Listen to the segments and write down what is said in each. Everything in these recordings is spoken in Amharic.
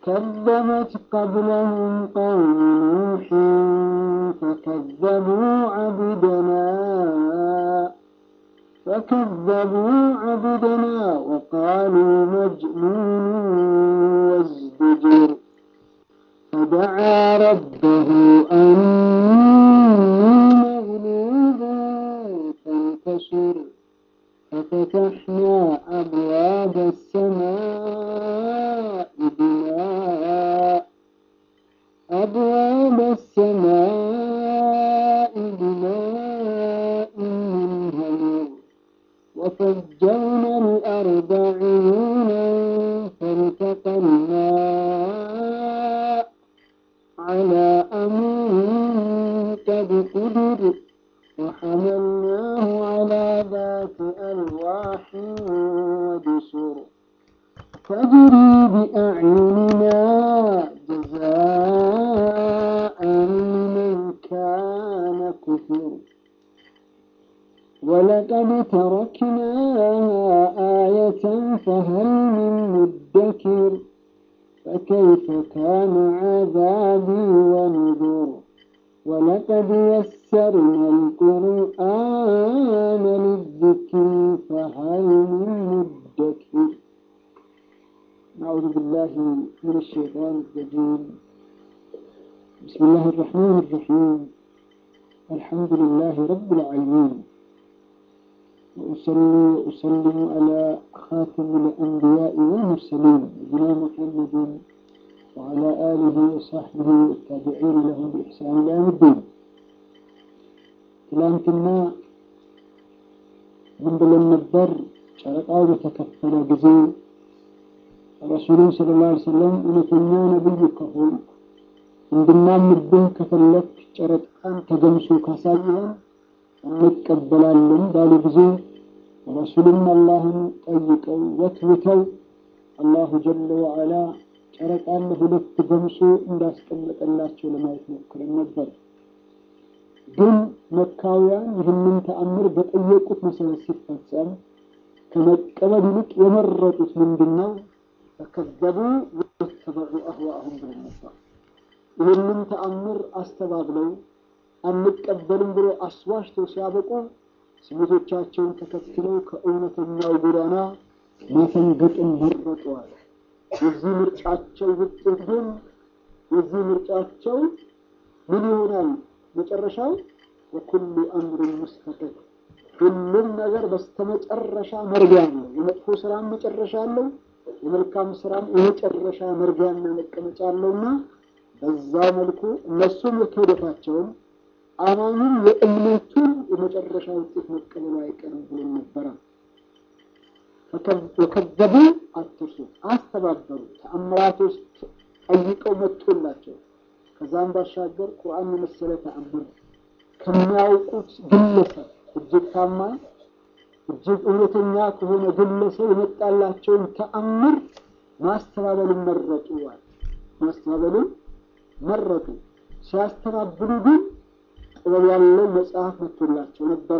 كذبت قبلهم قوم نوح فكذبوا عبدنا فكذبوا عبدنا وقالوا مجنون وازدجر فدعا ربه أني مغلوب فانتصر ففتحنا أبواب السماء بماء أبواب السماء بماء منهمر وفجرنا الأرض عيونا فالتقى الماء على أمر قد قدر وحملناه على ذات ألواح ودسر تجري بأعيننا جزاء لمن كان كفر ولقد تركناها آية فهل من مدكر فكيف كان عذابي ونذر ولقد يسرنا القرآن للذكر فهل من مدكر نعوذ بالله من الشيطان الرجيم بسم الله الرحمن الرحيم الحمد لله رب العالمين وأصلي وأسلم على خاتم الأنبياء والمرسلين نبينا محمد وعلى آله وصحبه والتابعين لهم بإحسان إلى يوم الدين ትላንትና ምን ብለን ነበር? ጨረቃው በተከፈለ ጊዜ ረሱሉን ሰለላሁ ዐለይሂ ወሰለም እውነተኛ ነብይ ከሆን እንድናምንብህ ከፈለክ ጨረቃን ተገምሶ ካሳየን እንቀበላለን ባሉ ጊዜ ረሱሉም አላህን ጠይቀው ወትውተው አላሁ ጀለ ወዐላ ጨረቃን ለሁለት ገምሶ እንዳስቀመጠላቸው ለማየት ሞክረን ነበር። ግን መካውያን ይህንን ተአምር በጠየቁት መሰረት ሲፈጸም ከመቀበል ይልቅ የመረጡት ምንድነው? ተከዘቡ ወተበዑ አህዋአሁም ብለን ነበር። ይህንን ተአምር አስተባብለው አንቀበልም ብሎ አስዋሽተው ሲያበቁ ስሜቶቻቸውን ተከትለው ከእውነተኛው ጎዳና ማፈንገጥን መረጠዋል። የዚህ ምርጫቸው ውጤት ግን የዚህ ምርጫቸው ምን ይሆናል? መጨረሻው ወኩሉ አምርን ሙስተቀር ሁሉም ነገር በስተመጨረሻ መርጊያ አለው። የመጥፎ ስራም መጨረሻ አለው፣ የመልካም ስራም የመጨረሻ መርጊያና መቀመጫ አለውና በዛ መልኩ እነሱም የክህደታቸውን አማኙም የእምነቱን የመጨረሻ ውጤት መቀበሉ አይቀርም ብለን ነበረ። ወከዘቡ አትርሱ፣ አስተባበሩ። ተአምራቶች ጠይቀው መጥቶላቸው ከዛም ባሻገር ቁርአን የመሰለ ተአምር ከሚያውቁት ግለሰብ እጅግ ታማኝ እጅግ እውነተኛ ከሆነ ግለሰብ የመጣላቸውን ተአምር ማስተባበልን መረጡ። ማስተባበልን መረጡ። ሲያስተባብሉ ግን ጥበብ ያለው መጽሐፍ መጥቶላቸው ነበረ።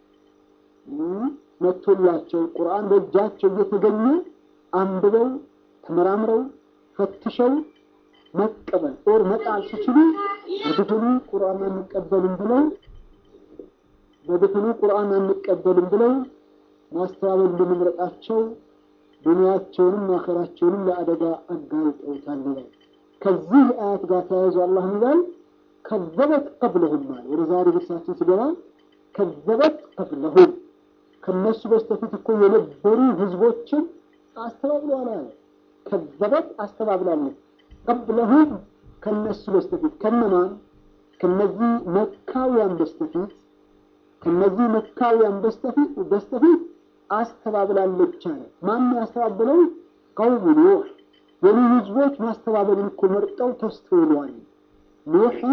መጥቶላቸው ቁርአን በእጃቸው እየተገኘ አንብበው ተመራምረው ፈትሸው መቀበል ኦር መጣል ሲችሉ በድፍኑ ቁርአን አንቀበልም ብለው በድፍኑ ቁርአን አንቀበልም ብለው ማስተባበል በመምረጣቸው ዱንያቸውንም አኸራቸውንም ለአደጋ አጋልጠውታል ይላል። ከዚህ አያት ጋር ተያይዞ አላህ ይላል ከዘበት ቀብለሁም አለ። ወደ ዛሬ ድርሳችን ስገባ ከዘበት ቀብለሁም ከነሱ በስተፊት እኮ የነበሩ ህዝቦችን አስተባብለዋል አለ። ከዘበት አስተባብላለች ቀብለሁም ከነሱ በስተፊት ከነማን ከነዚህ መካውያን በስተፊት ከነዚህ መካውያን በስተፊት በስተፊት አስተባብላለች አለ። ማን ያስተባብለው? ቀውሙ ኑህ የኑህ ህዝቦች ማስተባበልን እኮ መርጠው ተስተውለዋል። ኑሕን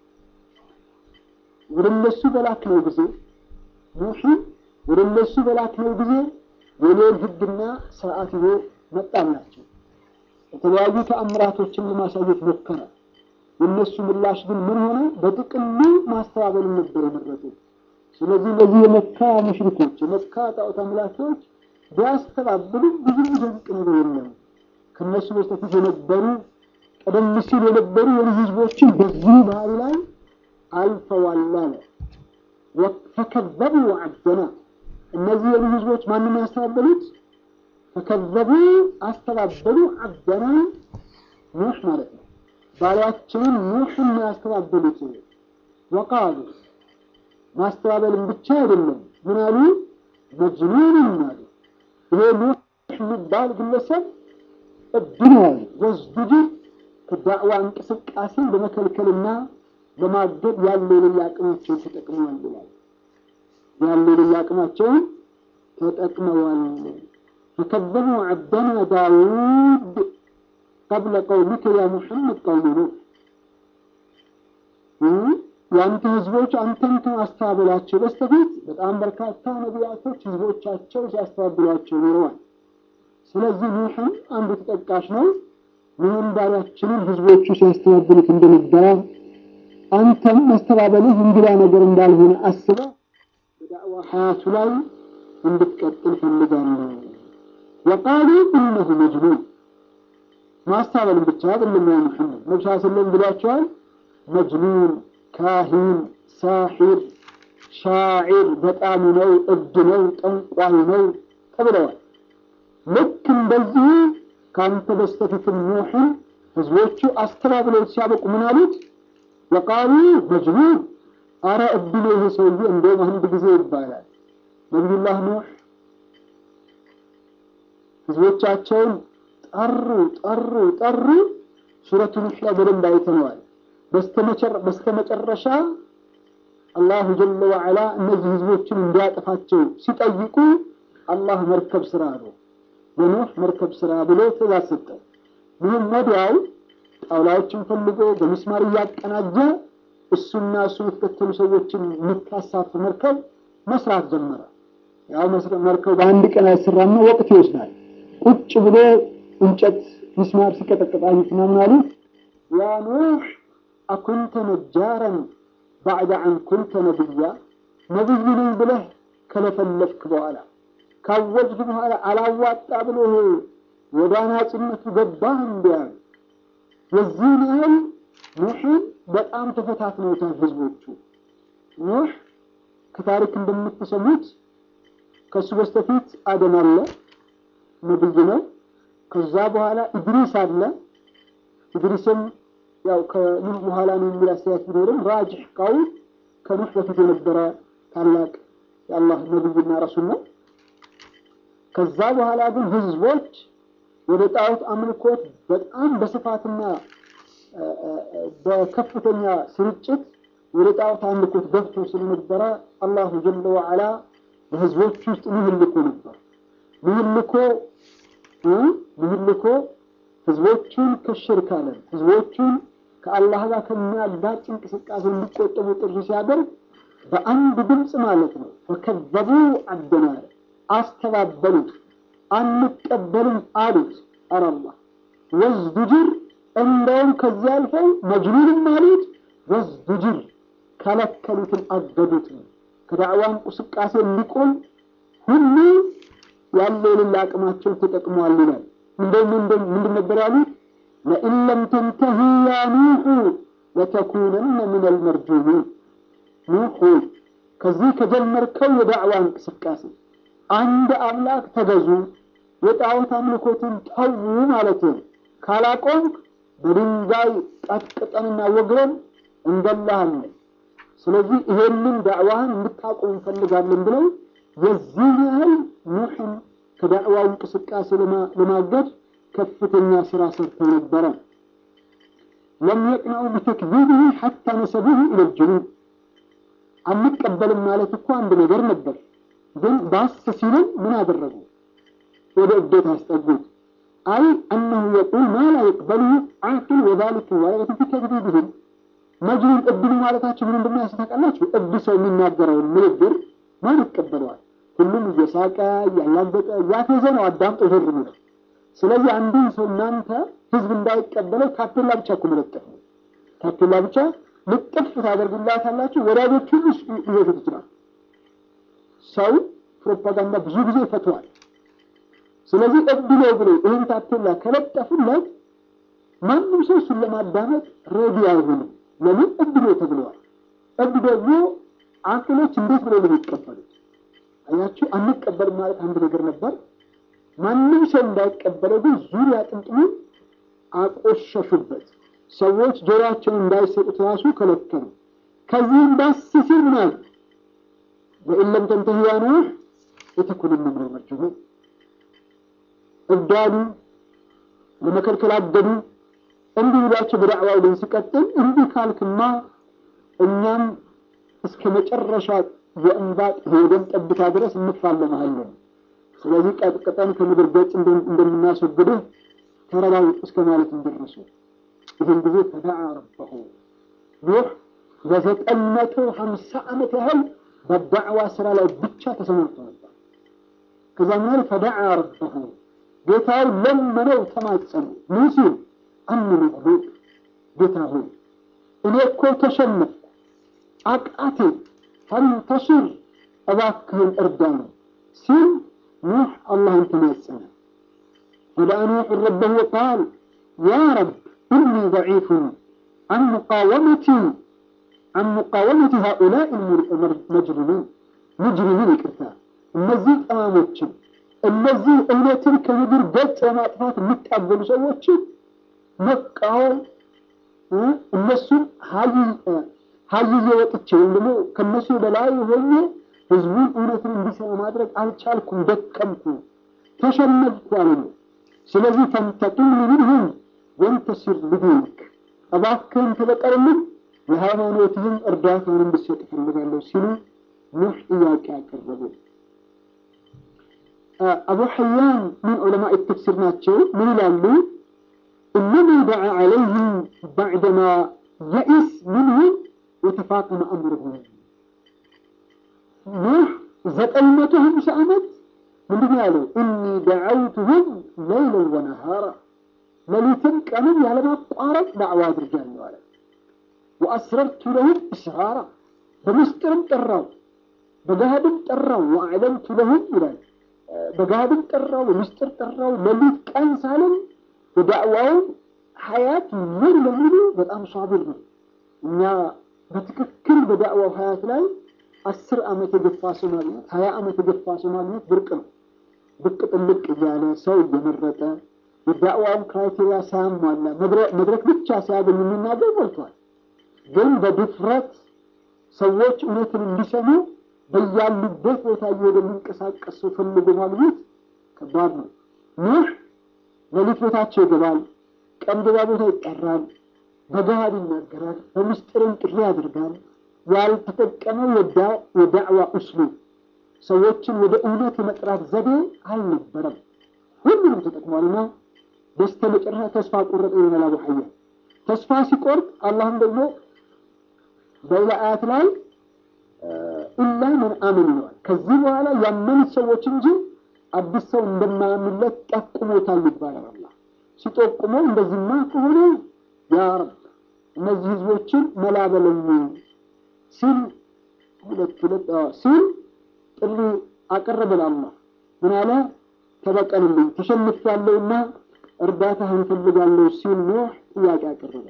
ወደ እነሱ በላክነው ጊዜ ኑሕን ወደ እነሱ በላክነው ጊዜ የሌል ህግና ስርዓት ይዞ መጣላቸው። የተለያዩ ተአምራቶችን ለማሳየት ሞከረ። የእነሱ ምላሽ ግን ምን ሆነ? በጥቅሉ ማስተባበልን ነበር የመረጡት። ስለዚህ እነዚህ የመካ ሙሽሪኮች የመካ ጣዖት አምላኪዎች ቢያስተባብሉ ብዙ ደንቅ ነገር የለም። ከእነሱ በስተፊት የነበሩ ቀደም ሲል የነበሩ የልጅ ህዝቦችን በዚህ ባህሪ ላይ አልፈዋል አለ። ፈከዘቡ አብደና እነዚህ የልጅ ህዝቦች ማንም ያስተባበሉት ፈከዘቡ አስተባበሉ አብደና ኑሕ ማለት ነው። ባሪያችንን ኑሕን ነው ያስተባበሉት። ወቃሉ ማስተባበልን ብቻ አይደለም ምን አሉ? መጅኑንን አሉ። ይሄ ኑሕ የሚባል ግለሰብ እብድ ነው አሉ። ወዝዱጅ ከዳዕዋ እንቅስቃሴን በመከልከልና በማገድ ያለው የሌላ አቅማቸውን ተጠቅመዋል ይላል። ያለው የሌላ አቅማቸውን ተጠቅመዋል። ፈከዘቡ ዓብደና ዳውድ ቀብለ ቀውሚከ ያ ሙሐመድ ቀውሚ ኑሕ የአንተ ህዝቦች አንተን ከማስተባበላቸው በስተፊት በጣም በርካታ ነቢያቶች ህዝቦቻቸው ሲያስተባብሏቸው ኖረዋል። ስለዚህ ኑሕም አንዱ ተጠቃሽ ነው። ኑሕን ባሪያችንን ህዝቦቹ ሲያስተባብሉት እንደነበረ አንተም ማስተባበልህ እንግዳ ነገር እንዳልሆነ አስበህ በዳዕዋ ሀያቱ ላይ እንድትቀጥል ፈልጋለሁ። ወቃሉ እነሁ መጅኑን ማስተባበልን ብቻ አይደለም ያ ሙሐመድ ነብስ ስለም ብሏቸዋል። መጅኑን፣ ካሂን፣ ሳሒር፣ ሻዒር፣ በጣም ነው፣ እብድ ነው፣ ጠንቋይ ነው ተብለዋል። ልክ እንደዚሁ ከአንተ በስተፊትም ኑሕን ህዝቦቹ አስተባብለው ሲያበቁ ምን አሉት? ወቃሉ መጅኑን፣ አረ እብድ ነው ይሄ ሰውዬ። እንደውም አንድ ጊዜ ይባላል ነቢዩላህ ኑሕ ህዝቦቻቸውን ጠሩ ጠሩ ጠሩ። ሱረቱ ኑሕ ላይ በደንብ አይተነዋል። በስተመጨረሻ አላሁ ጀለ ወዐላ እነዚህ ህዝቦችን እንዲያጠፋቸው ሲጠይቁ አላህ መርከብ ስራ ነው የኑሕ መርከብ ስራ ብሎ ትእዛዝ ሰጠ። ይህም ወዲያው ጣውላዎችን ፈልጎ በሚስማር እያቀናጀ እሱና እሱ የተከተሉ ሰዎችን የምታሳፍ መርከብ መስራት ጀመረ። ያው መርከቡ በአንድ ቀን አይሰራም፣ ወቅት ይወስዳል። ቁጭ ብሎ እንጨት ሚስማር ሲቀጠቅጥ አዩትና ምን አሉት? ያ ኑሕ አኩንተ ነጃረን ባዕደ አን ኩንተ ነብያ፣ ነብይ ነኝ ብለህ ከለፈለፍክ በኋላ ካወጅህ በኋላ አላዋጣ ብሎ ወደ አናጺነቱ ገባህ እንዲ ያሉ የዚህን ያህል ኑሕን በጣም ተፈታትነውታል ህዝቦቹ። ኑሕ ከታሪክ እንደምትሰሙት ከእሱ በስተፊት አደም አለ ነብይ ነው። ከዛ በኋላ ኢድሪስ አለ። ኢድሪስም ያው ከኑህ በኋላ ነው የሚል አስተያየት ቢኖርም ራጅሕ ቃውል ከኑህ በፊት የነበረ ታላቅ የአላህ ነብይና ረሱል ነው። ከዛ በኋላ ግን ህዝቦች ወደ ጣዖት አምልኮት በጣም በስፋትና በከፍተኛ ስርጭት ወደ ጣዖት አምልኮት ገብቶ ስለነበረ አላሁ ጀለ ወዐላ በህዝቦች ውስጥ ኑህን ልኮ ነበር። ኑህን ልኮ ኑህን ልኮ ህዝቦቹን ከሽርክ አለም ህዝቦቹን ከአላህ ጋር ከሚያጋጭ እንቅስቃሴ እንዲቆጠቡ ጥሪ ሲያደርግ በአንድ ድምፅ ማለት ነው። ፈከዘቡ አብደና አስተባበሉት፣ አንቀበልም አሉት። አረላ ወዝዱጅር እንደውም ከዚያ አልፈው መጅኑንም አሉት። ወዝዱጅር ከለከሉትን፣ አገዱት። ከዳዕዋ እንቅስቃሴ እንዲቆም ሁሉ ያለው የሌላ አቅማቸው ተጠቅመዋል ይላል። እንደውም ምንድን ነበር ያሉት? ለኢን ለም ተንተሂ ያ ኑሑ ለተኩነነ ምን አልመርጁሚን ኑሕ ከዚህ ከጀመርከው የዳዕዋ እንቅስቃሴ አንድ አምላክ ተገዙ፣ የጣዖት አምልኮትን ተዉ ማለት ነው። ካላቆምክ በድንጋይ ቀጥቅጠንና ወግረን እንገላሃለን። ስለዚህ ይሄንን ዳዕዋህን እንድታቆም እንፈልጋለን ብለው የዚህ ያህል ኑሕን ከዳዕዋው እንቅስቃሴ ለማገድ ከፍተኛ ስራ ሰርተው ነበረ። ለም የቅነዑ ቢተክዚብህ ሐታ ነሰቡሁ ኢለል ጅኑብ አንቀበልም ማለት እኮ አንድ ነገር ነበር። ግን ባስ ሲልም ምን አደረጉ? ወደ እብደት አስጠጉት። አይ አነሁ የቁል ማ ላ የቅበልሁ ዓቅል ወዛሊከ ወረበት ፊ ተክዚብህም መጅኑን እብዱ ማለታቸው ምን እንደሚያስታውቃላችሁ? እብድ ሰው የሚናገረውን ንግግር ማን ይቀበለዋል? ሁሉም እየሳቀ እያላገጠ እያፌዘ ነው አዳምጦ ይሄድ ነው። ስለዚህ አንድን ሰው እናንተ ህዝብ እንዳይቀበለው ታፔላ ብቻ እኮ መለጠፍ ነው። ታፔላ ብቻ ልጥፍ ታደርጉላታላችሁ። ወዳጆች ሁሉ ሊወቱት ይችላል። ሰው ፕሮፓጋንዳ ብዙ ጊዜ ይፈተዋል። ስለዚህ እብድ ነው ብሎ ይህን ታፔላ ከለጠፉለት ማንም ሰው እሱን ለማዳመጥ ሬዲ አይሆንም። ለምን? እብድ ነው ተብለዋል። እብድ ደግሞ አቅሎች እንዴት ብለው ነው የሚቀበሉት? አያችሁ፣ አንቀበልም ማለት አንድ ነገር ነበር። ማንም ሰው እንዳይቀበለው ግን ዙሪያ ጥምጥሙን አቆሸሹበት። ሰዎች ጆሮአቸውን እንዳይሰጡት ራሱ ከለከሉ። ከዚህም ባስ ሲል ምናል ወኢለም ተንተሂ ያ ኑህ ለተኩነነ ሚነል መርጁሚን እብዳሉ፣ ለመከልከል አገዱ። እንዲህ ብሏቸው በዳዕዋው ላይ ሲቀጥል እንዲህ ካልክማ እኛም እስከ መጨረሻ የእንባጥ የደም ጠብታ ድረስ እንፋለመሃለን። ስለዚህ ቀጥቅጠን ከምድር ገጽ እንደምናስወግድህ ተረዳው እስከ ማለት እንደረሱ። ይህን ጊዜ ፈደዓ ረበሁ ኑህ ለዘጠኝ መቶ ሀምሳ ዓመት ያህል በዳዕዋ ስራ ላይ ብቻ ተሰማርቶ ነበር። ከዛ ምን ፈደዓ ረበሁ ጌታው ለመነው፣ ተማጸኑ። ምን ሲል አን መግሉብ ጌታ ሆይ እኔ እኮ ተሸነፍኩ፣ አቃቴ፣ ፈንተሱር እባክህን እርዳኝ ሲል ኑሕ አላህን ተማጸነ። ወደአ ኑሕ ረበሁ ቃል ያ ረብ ኢኒ ደዒፉን አን ሙቃወመቲ አን ሙቃወመቲ ሃኡላኢ መጅሪሚን ሙጅሪሚን ይቅርታ እነዚህ ጠማሞችን እነዚህ እውነትን ከምድር ገጽ ለማጥፋት የሚታገሉ ሰዎችን መቃወም እነሱን ሀይዬ ወጥቼ ወይም ደግሞ ከነሱ በላይ ሆኜ ህዝቡን እውነትን እንዲሰማ ማድረግ አልቻልኩም፣ ደከምኩ፣ ተሸነፍኩ አለ ነው። ስለዚህ ፈንተቂም ምንህም ወንተሲር ልዲንክ እባክህን ተበቀልልን፣ የሃይማኖትህን እርዳታውን እንድሰጥ እፈልጋለሁ ሲሉ ኑሕ ጥያቄ አቀረቡ። አቡ ሐያን ምን ዑለማ ተፍሲር ናቸው። ምን ይላሉ? እነማ ደዓ ዐለይህም ባዕደማ የኢስ ምንሁም ወተፋቀመ አምርሁም ኑሕ ዘጠኝ መቶ ሀምሳ ዓመት ምንድን ያለው? እኒ ደዓውቱሁም ለይለን ወነሃራ ሌሊትም ቀንም ያለማቋረጥ ዳዕዋ አድርጋለሁ አለ። ወአስረርቱ ለሁም እስራራ በምስጢርም ጠራው፣ በገሃድም ጠራው። ወአዕለምቱ ለሁም ይላል በጋድም ጠራው፣ በምስጢር ጠራው። ሌሊት ቀን ሳልም የዳዕዋውን ሀያት ሙሉ ለሙሉ በጣም ሷቢር ነው። እኛ በትክክል በዳዕዋው ሀያት ላይ አስር ዓመት የገፋ ሰው ማግኘት ሀያ ዓመት የገፋ ሰው ማግኘት ብርቅ ነው። ብቅ ጥልቅ እያለ ሰው እየመረጠ የዳዕዋውን ክራይቴሪያ ሳያሟላ መድረክ ብቻ ሲያገኝ የሚናገር ሞልቷል። ግን በድፍረት ሰዎች እውነትን እንዲሰሙ በያሉበት ቦታ እየሄደ የሚንቀሳቀስ ሰው ፈልጎ ማግኘት ከባድ ነው። ኑሕ ሌሊት ቤታቸው ይገባል፣ ቀን ገባ ቦታ ይጠራል፣ በገሃድ ይናገራል፣ በምስጢርም ጥሪ ያደርጋል። ያልተጠቀመው የዳዕዋ ኡስሉብ ሰዎችን ወደ እውነት የመጥራት ዘዴ አልነበረም። ሁሉንም ተጠቅሟልና በስተ መጨረሻ ተስፋ ቆረጠ ይሆናል አቡ ሐያ። ተስፋ ሲቆርጥ አላህም ደግሞ በሌላ አያት ላይ ኢላ መን አመን ይለዋል። ከዚህ በኋላ ያመኑት ሰዎች እንጂ አዲስ ሰው እንደማያምንለት ጠቁሞታል ይባላል። አላህ ሲጠቁመው እንደዚህማ ከሆነ ያ ረብ እነዚህ ህዝቦችን መላበለኝ ሲል ሁለት ሁለት ሲል ጥሪ አቀረበን። አላህ ምን አለ? ተበቀልልኝ ተሸንፌያለሁና እርዳታህን እፈልጋለሁ ሲል ኑሕ ጥያቄ አቀረበ።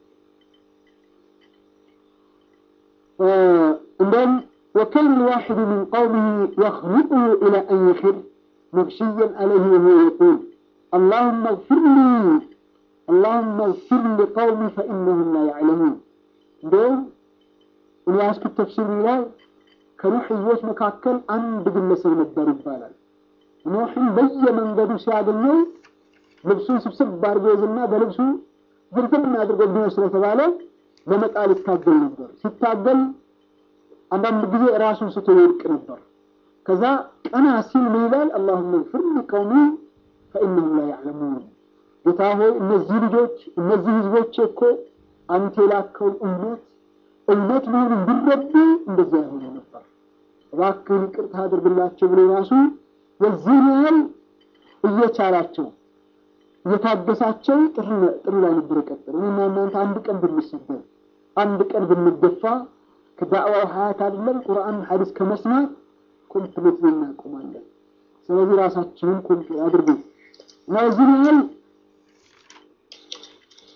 እንደውም وكان الواحد من قومه يخلقه إلى أن يخر مغشيا عليه وهو يقول اللهم اغفر لي اللهم اغفر لقومي فإنهم لا يعلمون እንደውም እኔ ያስኩት ተፍሲር ላይ ከኑሕ ህዝቦች መካከል አንድ ግለሰብ ነበር ይባላል። ኑሕን በየመንገዱ ሲያገኘው ልብሱን ስብስብ አድርጎ ይዝና በልብሱ ግርግም አድርጎ ቢሆን ስለተባለ ለመጣል ይታገል ነበር። ሲታገል አንዳንድ ጊዜ ራሱን ስቶ ይወድቅ ነበር። ከዛ ቀና ሲል ምን ይላል? አላሁመ ግፍር ሊቀውሚ ፈኢነሁም ላ ያዕለሙን። ጌታ ሆይ እነዚህ ልጆች እነዚህ ህዝቦች እኮ አንተ የላከውን እውነት እውነት መሆኑን ቢረዱ እንደዚያ የሆነ ነበር። እባክህን ይቅርታ አድርግላቸው ብሎ ራሱ የዚህን ያህል እየቻላቸው እየታገሳቸው ጥሪ ላይ ነበር የቀጠለ። እኔና እናንተ አንድ ቀን ብንሰደብ አንድ ቀን ብንገፋ ከዳዕዋው ሀያት አይደለም ቁርአን ሐዲስ ከመስማት ኮምፕሌት እናቆማለን። ስለዚህ ራሳችንን ኮምፕሌት አድርጉ እና እዚህ ያህል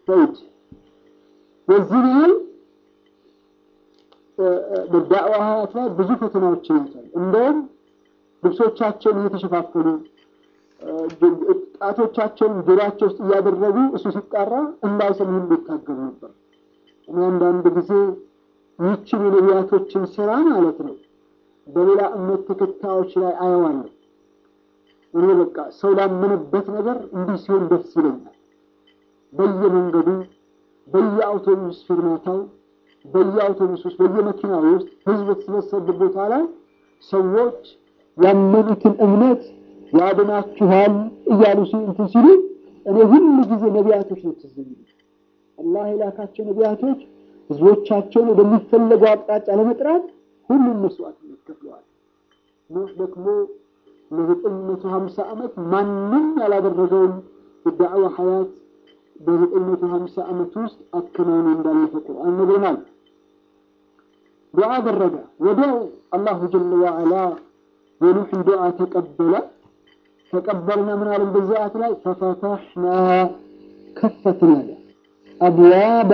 ተይድ በዚህ ያህል በዳዕዋ ሀያት ላይ ብዙ ፈተናዎችን ያሳል። እንደውም ልብሶቻቸውን እየተሸፋፈኑ ጣቶቻቸውን ጆሮአቸው ውስጥ እያደረጉ እሱ ሲጣራ እንዳይሰሙ ሁሉ ይታገሉ ነበር። እኔ አንዳንድ ጊዜ ይችን የነቢያቶችን ስራ ማለት ነው በሌላ እምነት ተከታዮች ላይ አየዋለሁ። እኔ በቃ ሰው ላመነበት ነገር እንዲህ ሲሆን ደስ ይለኛል። በየመንገዱ በየአውቶቡስ ፊርማታው በየአውቶቡስ ውስጥ በየመኪናው ውስጥ ህዝብ የተሰበሰበበት ቦታ ላይ ሰዎች ያመኑትን እምነት ያድናችኋል እያሉ እንትን ሲሉ እኔ ሁሉ ጊዜ ነቢያቶች ነው ትዝ የሚሉኝ። አላህ የላካቸው ነቢያቶች ህዝቦቻቸውን ወደሚፈለገው አቅጣጫ ለመጥራት ሁሉም መስዋዕትነት ከፍለዋል። ኖህ ደግሞ ለዘጠኝ መቶ ሀምሳ ዓመት ማንም ያላደረገውን የዳዕዋ ሀያት በዘጠኝ መቶ ሀምሳ ዓመት ውስጥ አከናውኖ እንዳለፈ ቁርአን ነግሮናል። ዱዓ አደረገ። ወዲያው አላሁ ጀለ ወዐላ የኑሕን ዱዓ ተቀበለ። ተቀበልና ምን አለን በዚህ አያት ላይ ፈፈታሕና ከፈትን አለ አብዋበ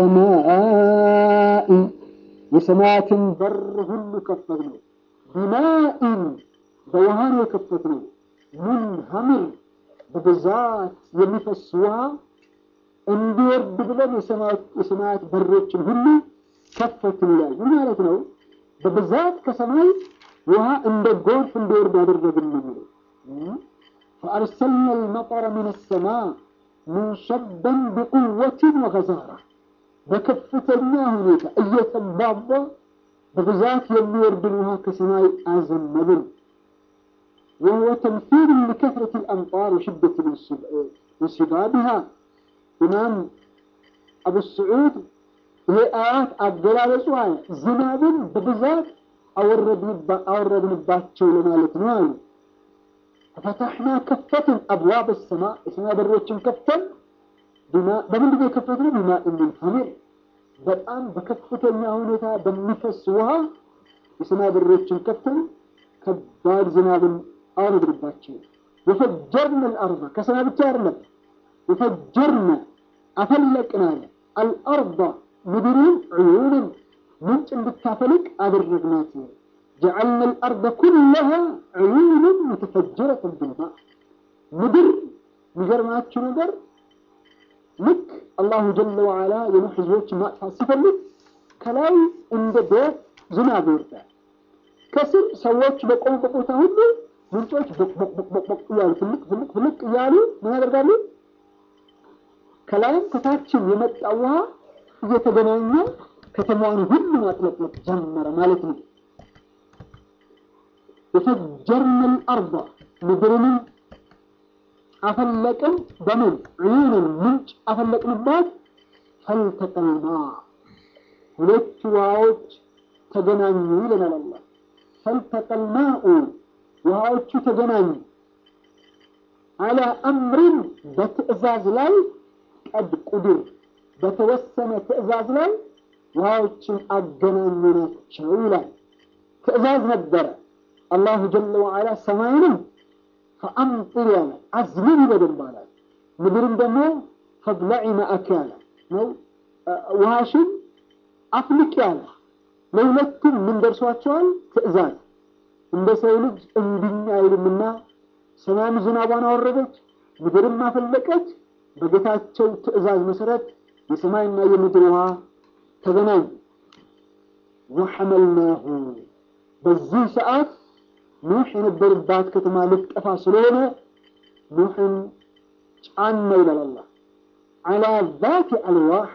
ሰማኢ የሰማያትን በር ሁሉ ከፈት ነው። ቢማኢን በውሃ ነው የከፈት ነው። ሙንሀምር በብዛት የሚፈስ ውሃ እንዲወርድ ብለን የሰማያት በሮችን ሁሉ ከፈትን ይላል። ምን ማለት ነው? በብዛት ከሰማይ ውሃ እንደ ጎርፍ እንዲወርድ አደረግን ነው የሚለው። ፈአርሰልና ልመጠረ ምን ሰማ ሙንሸበን ብቁወትን ወገዛራ በከፍተኛ ሁኔታ እየተንባባ በብዛት የሚወርድን ውሃ ከሰማይ አዘነብን። وهو تمثيل لكثرة الأمطار وشدة انسدادها إمام أبو السعود هي آيات አገላለጹ አለ ዝናብን በብዛት አወረድንባቸው ለማለት ነው አሉ። ፈተሕና ከፈትን አብዋብ ሰማ የሰማይ በሮችን ከፍተን በምንድን ነው የከፈትነው? ቢማእ ሙንሀሚር በጣም በከፍተኛ ሁኔታ በሚፈስ ውሃ የሰማይ በሮችን ከፍተን ከባድ ዝናብን አወረድንባቸው። ወፈጀርነ አልአርض ከሰማይ ብቻ አይደለም ወፈጀርነ አፈለቅን አለ አልአርض ምድርን ዕዩንን ምንጭ እንድታፈልቅ አደረግናት። ጀዐልና አልአርض ኩለሃ ዕዩንን ሙተፈጀረትን ብልማእ ምድር የሚገርማችሁ ነገር ልክ አላሁ ጀለ ወዐላ የኑሕ ህዝቦችን ማጥፋት ሲፈልግ ከላይ እንደ ዶፍ ዝናብ ይወርዳል። ከስር ሰዎች በቆሙበት ቦታ ሁሉ ምንጮች ቦቅቦቅቦቅቦቅ እያሉ ፍልቅ ፍልቅ ፍልቅ እያሉ ምን ያደርጋሉ? ከላይም ከታችም የመጣ ውሃ እየተገናኘ ከተማዋን ሁሉ ማጥለቅለቅ ጀመረ ማለት ነው። የፈጀርነ ልአርض ምድርንም አፈለቅን በምን ዕዩንን ምንጭ አፈለቅንባት። ፈልተቀልማ ሁለቱ ውሃዎች ተገናኙ ይለናል አላህ። ፈልተቀልማኡ ውሃዎቹ ተገናኙ አላ አምሪን በትዕዛዝ ላይ ቀድ ቁድር በተወሰነ ትዕዛዝ ላይ ውሃዎችን አገናኘናቸው ይላል። ትዕዛዝ ነበረ። አላሁ ጀለ ወዐላ ሰማይንም ፈአምጢር ያለ አዝምን በደንብ አላል። ምድርን ደግሞ ፈብለዒ መአክ ያለ ነው። ውሃሽን አፍልቅ ያለ ለሁለቱም ምን ደርሷቸዋል? ትዕዛዝ እንደ ሰው ልጅ እንዲኝ አይልምና ሰማይም ዝናቧን አወረደች፣ ምድርም አፈለቀች። በጌታቸው ትዕዛዝ መሰረት የሰማይና የምድር ውሃ ተገናኙ። ወሐመልናሁ በዚህ ሰዓት ኑሕ የነበረባት ከተማ ልትጠፋ ስለሆነ ኑሕን ጫን ነው ይላል አላህ። ዐላ ዛቲ አልዋህ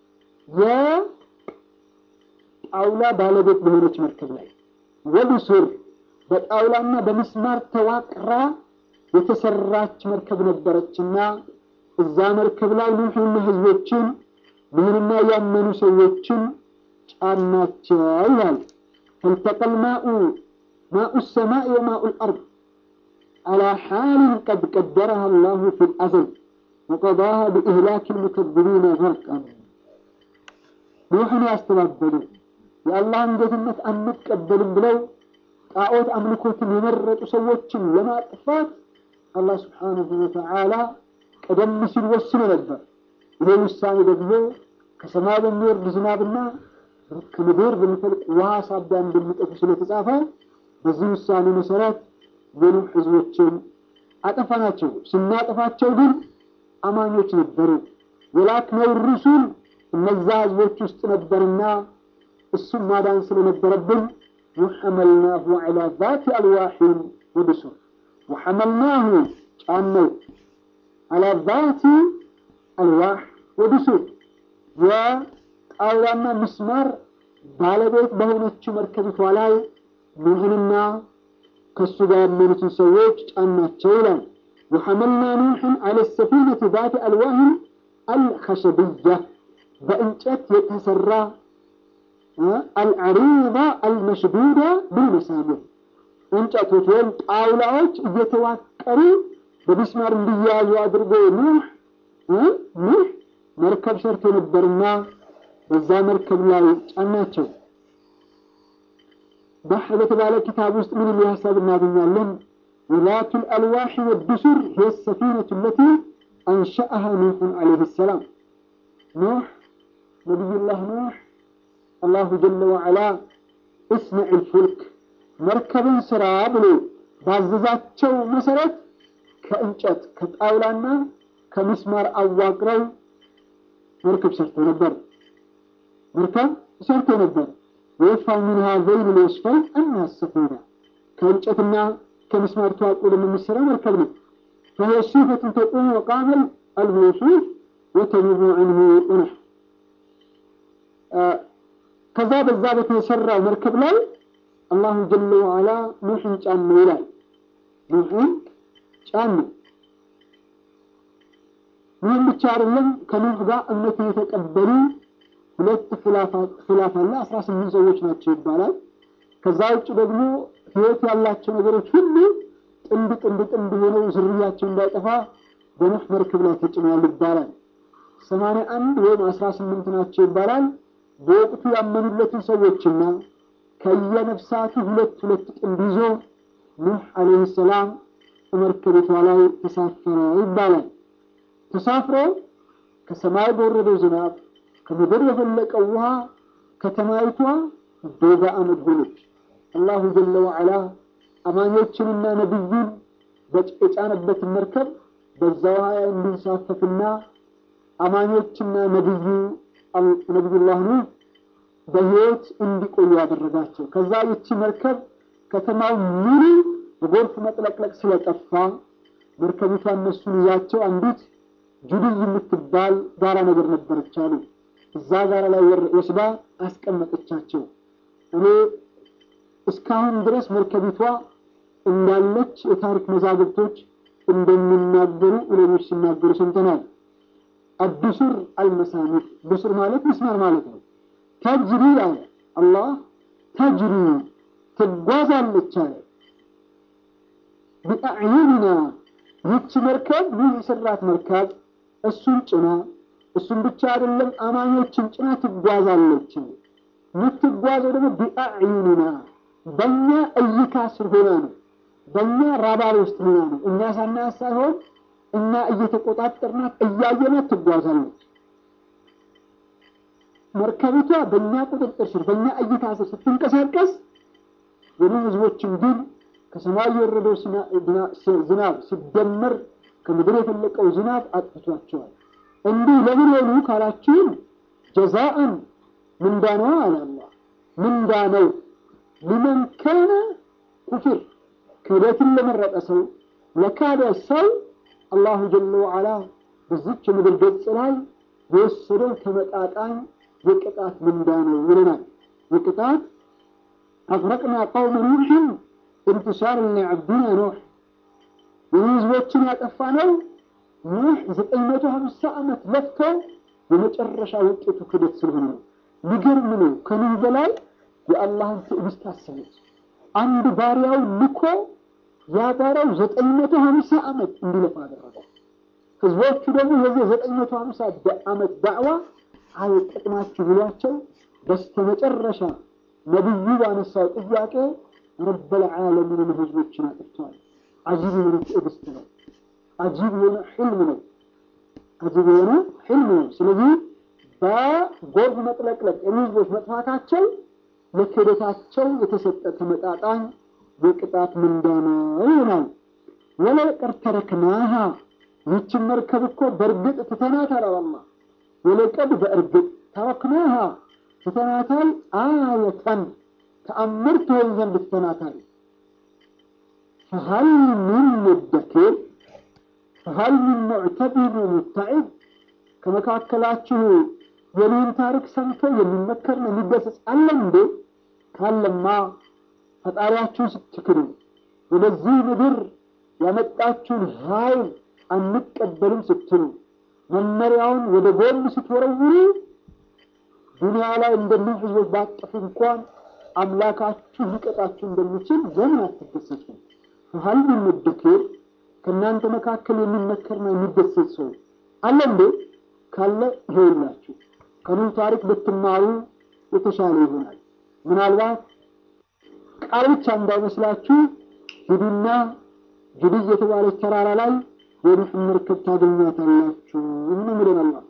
የጣውላ ባለቤት በሆነች መርከብ ላይ ወብሱር በጣውላና በምስማር ተዋቅራ የተሰራች መርከብ ነበረችና እዛ መርከብ ላይ ኑሕና ህዝቦችን ኑሕንና ያመኑ ሰዎችን ጫናቸው ይላል። ፈልተቀል ማኡ ማኡ ሰማይ ወማኡ ልአርድ አላ ሓልን ቀድ ቀደረሃ አላሁ ፊ ልአዘል ወቀዳሃ ብኢህላክ ልሙከذቢነ ገርቀን ኑሕን ያስተባበሉ የአላህን ጌትነት አንቀበልም ብለው ጣዖት አምልኮትን የመረጡ ሰዎችን ለማጥፋት አላህ ስብሓንሁ ወተዓላ ቀደም ሲል ወስኖ ነበር። ይሄ ውሳኔ ደግሞ ከሰማይ በሚወርድ ዝናብና ከምድር በሚፈልቅ ውሃ ሳቢያ እንደሚጠፉ ስለተጻፈ በዚህ ውሳኔ መሰረት የኑህ ህዝቦችን አጠፋናቸው። ስናጠፋቸው ግን አማኞች ነበሩ። የላክነው ሩሱል እነዛ ህዝቦች ውስጥ ነበርና እሱም ማዳን ስለነበረብን ወሐመልናሁ ዐላ ዛቲ አልዋሒን ወድሱር ወሐመልናሁ ጫነው ዐላ ዛቲ አልዋሕ ወድሱር የጣውላና ምስማር ባለቤት በሆነችው መርከቢቷ ላይ ኑሕንና ከሱ ጋር ያመኑትን ሰዎች ጫናቸው ይላል። ወሐመልና ኑሕን ዐለ ሰፊነት ዛቲ አልዋሕን አልኸሸብያ በእንጨት የተሰራ አልዐሪዳ አልመሽዱዳ ብልመሳሚር እንጨቶች ወይም ጣውላዎች እየተዋቀሩ በሚስማር እንዲያያዙ አድርጎ ኑሕ ኑሕ መርከብ ሰርቶ ነበርና በዛ መርከብ ላይ ጫናቸው። ባሕር በተባለ ኪታብ ውስጥ ምን የሚል ሀሳብ እናገኛለን? ወዛቱ ልአልዋሕ ወድሱር ሂየ ሰፊነቱ ለቲ አንሸአሃ ኑሑን ዐለይሂ ሰላም ኑሕ ነቢዩላህ ኑሕ አላሁ ጀለ ወዐላ እስነዕ ልፉልክ መርከብን ስራ ብሎ ባዘዛቸው መሰረት ከእንጨት ከጣውላና ከምስማር አዋቅረው መርከብ ሰርቶ ነበር። መርከብ ሰርቶ ነበር። ወየፋው ሚንሃ ዘይን ልወስፈል አና ሰፊና ከእንጨትና ከምስማር ተዋቅሮ የምሰራ መርከብ ነው። فهي صفة تقوم مقام الوصوف وتنوب عنه ونحو ከዛ በዛ በተሰራው መርከብ ላይ አላሁ ጀለ ወዐላ ኑሕን ጫነው ይላል። ኑሕን ጫነው። ይህም ብቻ አይደለም። ከኑሕ ጋር እምነትን የተቀበሉ ሁለት ኺላፍ አለ። አስራ ስምንት ሰዎች ናቸው ይባላል። ከዛ ውጭ ደግሞ ህይወት ያላቸው ነገሮች ሁሉ ጥንድ ጥንድ ጥንድ ሆነው ዝርያቸው እንዳይጠፋ በኑሕ መርከብ ላይ ተጭነዋል ይባላል። ሰማንያ አንድ ወይም አስራ ስምንት ናቸው ይባላል። በወቅቱ ያመኑለትን ሰዎችና ከየነፍሳቱ ሁለት ሁለት ጥንድ ይዞ ኑሕ ዓለይሂ ሰላም መርከቢቷ ላይ ተሳፈረ ይባላል። ተሳፍሮ ከሰማይ በወረደው ዝናብ ከምድር በፈለቀው ውሃ ከተማይቷ ዶጋ አመድ ሆነች። አላሁ ጀለ ወዐላ አማኞችንና ነቢዩን የጫነበትን መርከብ በዛ ውሃ እንዲንሳፈፍና አማኞችና ነቢዩ ነቢዩላህ ኑህ በህይወት እንዲቆዩ ያደረጋቸው። ከዛ ይቺ መርከብ ከተማው ሙሉ በጎርፍ መጥለቅለቅ ስለጠፋ መርከቢቷ እነሱን ይዛቸው አንዲት ጁድይ የምትባል ጋራ ነገር ነበረች አሉ። እዛ ጋራ ላይ ወስዳ አስቀመጠቻቸው። እኔ እስካሁን ድረስ መርከቢቷ እንዳለች የታሪክ መዛግብቶች እንደሚናገሩ ዑለሞች ሲናገሩ ሰምተናል። አዱሱር አልመሳሚር ዱሱር ማለት ምስማር ማለት ነው። ተጅሪ አለ አላህ ተጅሪ ትጓዛለች አለ ቢአዕዩንና ይቺ መርከብ ይህ የሰራት መርከብ እሱን ጭና እሱን ብቻ አይደለም አማኞችን ጭና ትጓዛለች። የምትጓዘው ደግሞ ቢአዕዩንና በእኛ እይታ ስር ሆና ነው። በእኛ ራዳር ውስጥ ሆና ነው። እኛ ሳናያት ሳይሆን እኛ እየተቆጣጠርናት እያየናት ትጓዛለች። መርከቢቷ በእኛ ቁጥጥር ስር በእኛ እይታ ስር ስትንቀሳቀስ የኑህ ህዝቦችም ግን ከሰማይ የወረደው ዝናብ ሲደመር ከምድር የፈለቀው ዝናብ አጥፍቷቸዋል። እንዲህ ለምን ሆኑ ካላችሁም ጀዛአን ምንዳ ነው አለ አላህ። ምንዳ ነው ሊመን ካነ ኩፍር ክህደትን ለመረጠ ሰው ለካደ ሰው አላሁ ጀለ ወዐላ በዚች ምድር ገጽ ላይ የወሰደው ተመጣጣኝ የቅጣት ምንዳ ነው ይለናል። የቅጣት አፍረቅና ቀውመ ኑሕን ኢንትሳር ለዐብዲና ኑሕ የኑህ ህዝቦችን ያጠፋ ነው። ኑሕ ዘጠኝ መቶ ሀምሳ ዓመት ለፍቶ የመጨረሻ ውጤቱ ክህደት ስለሆነ ነው። ሊገርም ነው። ከኑህ በላይ የአላህን ትዕግስት አሰበች። አንድ ባሪያው ልኮ ያ ባሪያው ዘጠኝ መቶ ሀምሳ ዓመት እንዲለፋ አደረገ። ህዝቦቹ ደግሞ የዚህ ዘጠኝ መቶ ሀምሳ ዓመት ዳዕዋ አይጠቅማችሁ ብሏቸው በስተመጨረሻ ነቢዩ ባነሳው ጥያቄ ረበል ዓለሚንን ህዝቦችን አጥፍተዋል። አጂብ የሆነ ትዕግስት ነው። አጂብ የሆነ ሕልም ነው። አጅብ የሆነ ሕልም ነው። ስለዚህ በጎርፍ መጥለቅለቅ የህዝቦች መጥፋታቸው ለክህደታቸው የተሰጠ ተመጣጣኝ የቅጣት ምንዳ ነው ይሆናል። ወለቀድ ተረክናሃ ይህችን መርከብ እኮ በእርግጥ ትተናታል አላላ ወለቀድ በእርግጥ ተረክናሃ ትተናታል አየተን ተአምር ትሆን ዘንድ ትተናታል። ፈሀል ምን ሙደኪር ፈሀል ምን ሙዕተቢር ሙተዒብ ከመካከላችሁ የኔን ታሪክ ሰምቶ የሚመከር ነው የሚገሰጽ አለ እንዴ? ካለማ ፈጣሪያችሁን ስትክዱ ወደዚህ ምድር ያመጣችሁን ኃይል አንቀበልም ስትሉ መመሪያውን ወደ ጎን ስትወረውሩ ዱንያ ላይ እንደምን ህዝቦች ባጠፉ እንኳን አምላካችሁ ሊቀጣችሁ እንደሚችል ለምን አትደሰቱም? ፈሀል ምን ሙደኪር ከእናንተ መካከል የሚመከርና የሚደሰት ሰው አለ እንዴ? ካለ ይሄውላችሁ ከኑህ ታሪክ ብትማሩ የተሻለ ይሆናል። ምናልባት ቃል ብቻ እንዳይመስላችሁ ሂዱና ጁድይ የተባለች ተራራ ላይ የኑሕን መርከብ ታገኛታላችሁ። ይህን ምለን አላህ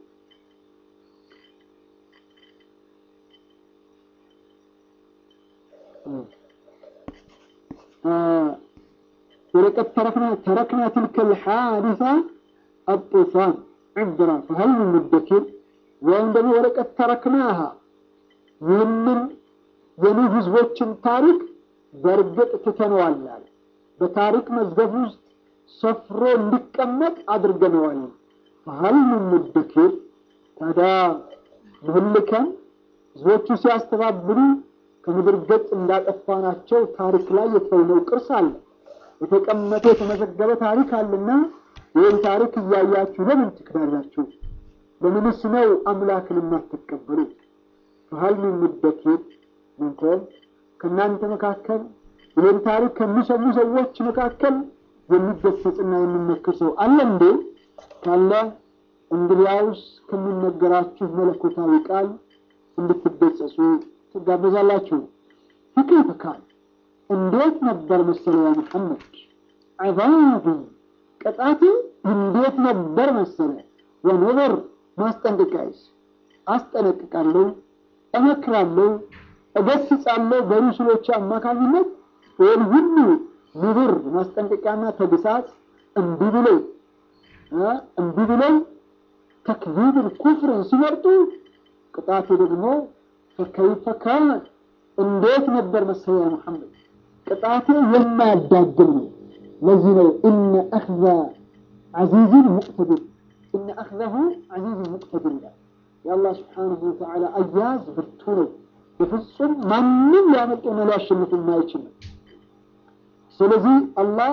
ወለቀድ ተረክና ትልከ ልሓዲሳ አጡፋን ዕብራ ፈሀል ምን ሙደኪር ወይም ደግሞ ወለቀድ ተረክናሃ ይህንን የኑህ ህዝቦችን ታሪክ በእርግጥ ትተነዋል አለ። በታሪክ መዝገብ ውስጥ ሰፍሮ እንዲቀመጥ አድርገነዋል። ፈሀል ምን ሙደኪር ታዲያ ልህልከን ህዝቦቹ ሲያስተባብሉ ከምድር ገጽ እንዳጠፋናቸው ታሪክ ላይ የተውነው ቅርስ አለ። የተቀመጠ የተመዘገበ ታሪክ አለና ይህን ታሪክ እያያችሁ ለምን ትክዳላችሁ? ለምንስ ነው አምላክን የማትቀበሉት? ፈሀል ሚን ሙደኪር ምንኮም ከእናንተ መካከል ይህን ታሪክ ከሚሰሙ ሰዎች መካከል የሚገሰጽና የሚመክር ሰው አለ እንዴ? ካለ እንግዲያውስ ከሚነገራችሁ መለኮታዊ ቃል እንድትገጸጹ ትጋበዛላችሁ። ፍቅህ ካል እንዴት ነበር መሰለ ያ ሙሐመድ ዐዛቢ ቅጣት እንዴት ነበር መሰለ ወነበር ማስጠንቀቂያይስ አስጠነቅቃለሁ፣ እመክራለሁ፣ እገስጻለሁ በሩሱሎች አማካኝነት ይህን ሁሉ ንብር ማስጠንቀቂያና ተግሳጽ እምቢ ብለው እምቢ ብለው ተክዚብን ኩፍርን ሲመርጡ ቅጣቱ ደግሞ ፈከይፈ ካነ እንዴት ነበር መሰለ ሙሐመድ ቅጣቱ የማያዳግም ነው። ለዚህ ነው እነ አኽዛ ዐዚዝን ሙቅተድር እነ አኽዘሁ ዐዚዝን ሙቅተድር ይላል። የአላህ ስብሓነሁ ወተዓላ አያያዝ ብርቱ ነው። በፍጹም ማንም ሊያመልጠውና ሊያሸንፍ የማይችል ነው። ስለዚህ አላህ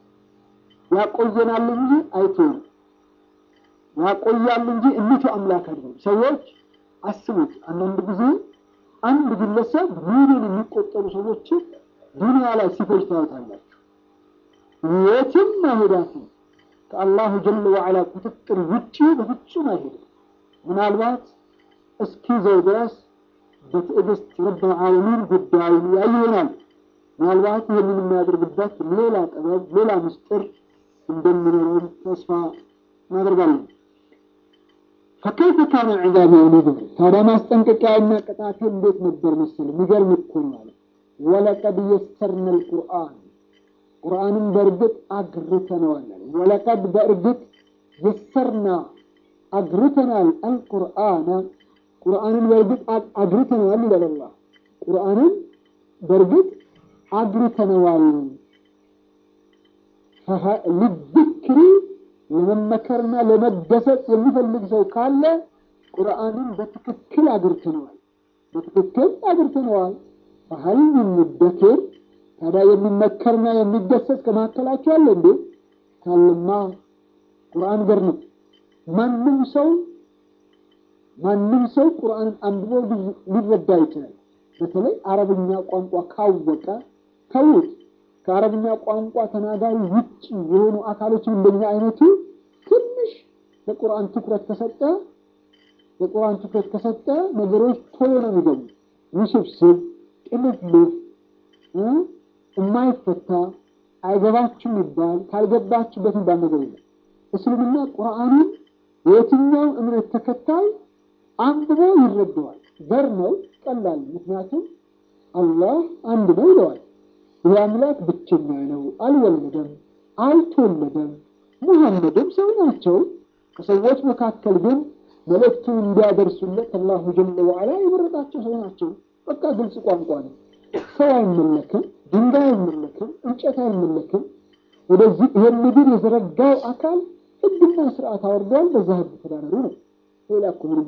ያቆየናል እንጂ አይተውም፣ ያቆያል እንጂ እንቱ አምላክ አይደለም። ሰዎች አስቡት፣ አንዳንድ ጊዜ አንድ ግለሰብ ሚሊዮን የሚቆጠሩ ሰዎችን ዱንያ ላይ ሲፈጅ ታዩታላችሁ። የትም አይሄዳትም። ከአላሁ ጀለ ወዐላ ቁጥጥር ውጪ በፍጹም አይሄድም። ምናልባት እስኪዘው ድረስ በትዕግስት ረብል ዓለሚን ጉዳዩን ያይ ይሆናል። ምናልባት ይህንን የሚያደርግበት ሌላ ጥበብ፣ ሌላ ምስጢር እንደሚኖረን ተስፋ እናደርጋለን። ፈከይፈ ካነ ዐዛቢ ወኑዙር ታዲያ ማስጠንቀቂያና ቅጣቴ እንዴት ነበር መሰል? የሚገርም እኮ ነው አለ። ወለቀድ የሰርነ ልቁርአን ቁርአንን በእርግጥ አግርተነዋል አለ። ወለቀድ በእርግጥ የሰርና አግርተናል አልቁርአና ቁርአንን በእርግጥ አግርተነዋል ይላል አላህ። ቁርአንን በእርግጥ አግርተነዋል ልዝክሪ ለመመከርና ለመገሰጽ የሚፈልግ ሰው ካለ ቁርአንን በትክክል አግርተነዋል፣ በትክክል አግርተነዋል። ፈሀል ሚን ሙደኪር ታዲያ የሚመከርና የሚገሰጽ ከመካከላቸው አለ እንዴ? ካለማ ቁርአን ገር ነው። ማንም ሰው ማንም ሰው ቁርአንን አንብቦ ሊረዳ ይችላል። በተለይ አረብኛ ቋንቋ ካወቀ ተውት ከአረብኛ ቋንቋ ተናጋሪ ውጭ የሆኑ አካሎችን እንደኛ አይነቱ ትንሽ ለቁርአን ትኩረት ከሰጠ ለቁርአን ትኩረት ከሰጠ ነገሮች ቶሎ ነው የሚገቡ። ውስብስብ፣ ቅልፍልፍ፣ የማይፈታ አይገባችሁም ይባል ካልገባችሁበት የሚባል ነገር የለም። እስልምና ቁርአኑን የትኛው እምነት ተከታይ አንብቦ ይረዳዋል። ዘር ነው፣ ቀላል። ምክንያቱም አላህ አንድ ነው ይለዋል። ይህ አምላክ ብቸኛ ነው፣ አልወለደም፣ አልተወለደም። ሙሐመድም ሰው ናቸው። ከሰዎች መካከል ግን መልእክቱን እንዲያደርሱለት አላሁ ጀለ ወዐላ የመረጣቸው ሰው ናቸው። በቃ ግልጽ ቋንቋ ነው። ሰው አይመለክም፣ ድንጋይ አይመለክም፣ እንጨት አይመለክም። ወደዚህ ይህን ምድር የዘረጋው አካል ህግና ስርዓት አወርደዋል። በዛ ህግ ተዳደሩ ነው። ሌላ እኮ ምንም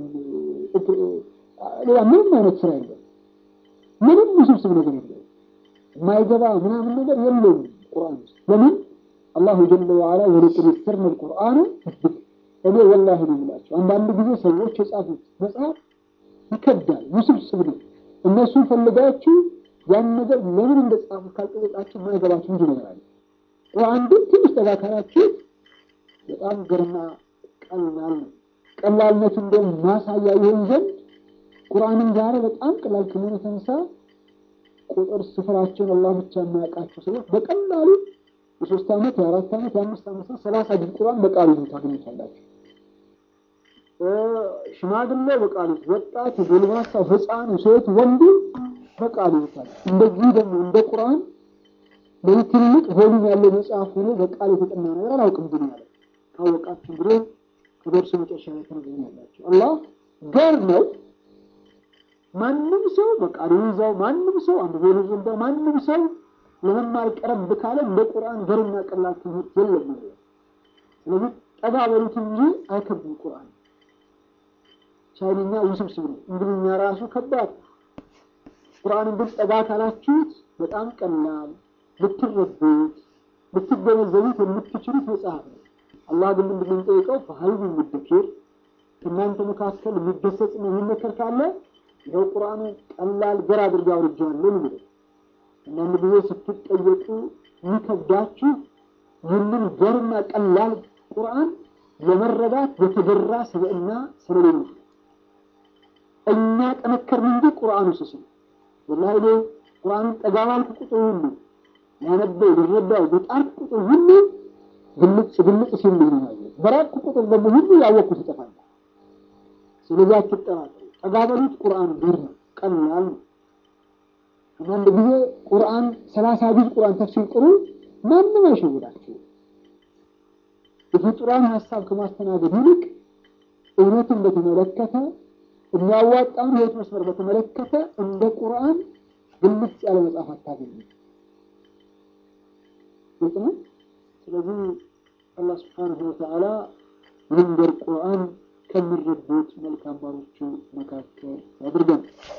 ሌላ ምንም አይነት ስራ የለም። ምንም ውስብስብ ነገር የለም። የማይገባ ምናምን ነገር የለውም ቁርአን ውስጥ ለምን አላሁ ጀለ ወዐላ ወለቀድ የሰርነ ልቁርአን እኔ ወላሂ ነው የምላቸው። አንዳንድ ጊዜ ሰዎች የጻፉት መጽሐፍ ይከብዳል፣ ውስብስብ ነው። እነሱን ፈልጋችሁ ያን ነገር ለምን እንደጻፉት ካልጠየቃችሁ የማይገባችሁ ብዙ ነገር አለ። ቁርአን ግን ትንሽ ጠጋ ካላችሁት በጣም ግርማ ቀላል ነው። ቀላልነቱ እንደውም ማሳያ ይሆን ዘንድ ቁርአንን ዛሬ በጣም ቀላል ከመሆኑ የተነሳ ቁጥር ስፍራቸውን አላህ ብቻ የማያውቃቸው ሰዎች በቀላሉ የሶስት ዓመት የአራት ዓመት የአምስት ዓመት ሰው ሰላሳ ጊዜ ቁርአን በቃሉ ነው ታገኙታላችሁ። ሽማግሌ በቃሉ ወጣት፣ ጎልማሳ፣ ህፃኑ፣ ሴት፣ ወንዱ በቃሉ ይታል። እንደዚህ ደግሞ እንደ ቁርአን በዚህ ትልቅ ሆሉም ያለው መጽሐፍ ሆኖ በቃል የተጠና ነገር አላውቅም ግን ያለ ካወቃችሁ እንግዲህ ከደርሱ መጨረሻ ላይ ትነግሩኛላችሁ። አላህ ገር ነው። ማንም ሰው በቃሉ ይዛው ማንም ሰው አንድ ሆኑ ዘንዳ ማንም ሰው ለመማር ቀረብ ካለ እንደ ቁርአን ገርና ቀላል ትምህርት የለም ነው። ስለዚህ ጠጋ በሉት እንጂ አይከብድም። ቁርአን ቻይንኛ ውስብስብ ነው። እንግሊዝኛ ራሱ ከባድ። ቁርአንን ግን ጠጋ ካላችሁት በጣም ቀላል ልትረዱት ልትገነዘቡት የምትችሉት መጽሐፍ ነው። አላህ ግን ምንድን ነው የሚጠይቀው? ፈሀል ሚን ሙደኪር ከእናንተ መካከል የሚገሰጽ ነው የሚመከር ካለ ይኸው ቁርአኑ ቀላል ገር አድርጋ አውርጄዋለሁ የሚለው አንዳንድ ጊዜ ስትጠየቁ የሚከብዳችሁ ይህንን ገርና ቀላል ቁርአን ለመረዳት የተገራ ስብዕና ስለሌለ እኛ ጠነከርን እንጂ ቁርአኑ ስስ ነው። ወላሂ እኔ ቁርአኑን ጠጋ ባልኩ ቁጥር ሁሉ ያነበው ልረዳው በጣርኩ ቁጥር ሁሉ ግልጽ ግልጽ ሲል ነው ያለው። በራቅኩ ቁጥር ደግሞ ሁሉ ያወቅኩት ይጠፋል። ስለዚህ አትጠራጠሩ። ጠጋ በሉት። ቁርአን ገር ነው፣ ቀላል ነው። አንዳንድ ጊዜ ቁርአን ሰላሳ ጁዝ ቁርአን ተፍሲር ጥሩ ማንም አይሸውዳችሁ። የፍጡራን ሀሳብ ከማስተናገድ ይልቅ እውነትን በተመለከተ የሚያዋጣውን ህይወት መስመር በተመለከተ እንደ ቁርአን ግልጽ ያለ መጽሐፍ አታገኙም። ግልጽ ነው። ስለዚህ አላህ ስብሓነሁ ወተዓላ ይህን ገር ቁርአን ከሚረዱት መልካም ባሮቹ መካከል ያድርገን።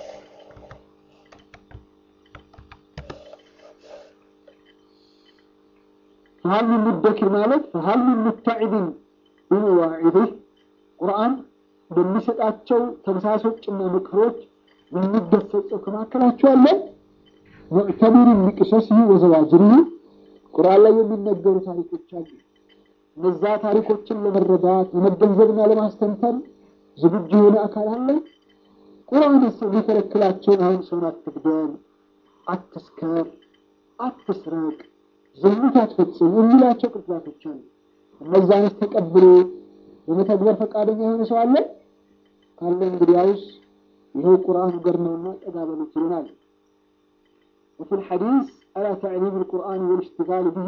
ፈሀል ሚን ሙደኪር ማለት ፈሀል ሚን ሙተዒድን ቢመዋዒድህ ቁርአን በሚሰጣቸው ተግሳሶችና ምክሮች የሚገሰጸው ከመካከላቸው አለ። ሙዕተቢርን ሊቅሰሲህ ወዘዋጅሪህ ቁርአን ላይ የሚነገሩ ታሪኮች አሉ። እነዛ ታሪኮችን ለመረዳት ለመገንዘብና ለማስተንተን ዝግጁ የሆነ አካል አለ። ቁርአን ሰው ሊከለክላቸውን አሁን ሰውን አትግደል፣ አትስከር፣ አትስረቅ፣ ዝሙት አትፈጽም የሚላቸው ቅጣቶች አሉ። እነዛ አይነት ተቀብሎ በመተግበር ፈቃደኛ የሆነ ሰው አለ ካለ እንግዲያውስ ይኸው ቁርአን ገር ነውና ጠጋ በሉት ይሆናል። وفي الحديث على تعليم القرآن والاشتغال به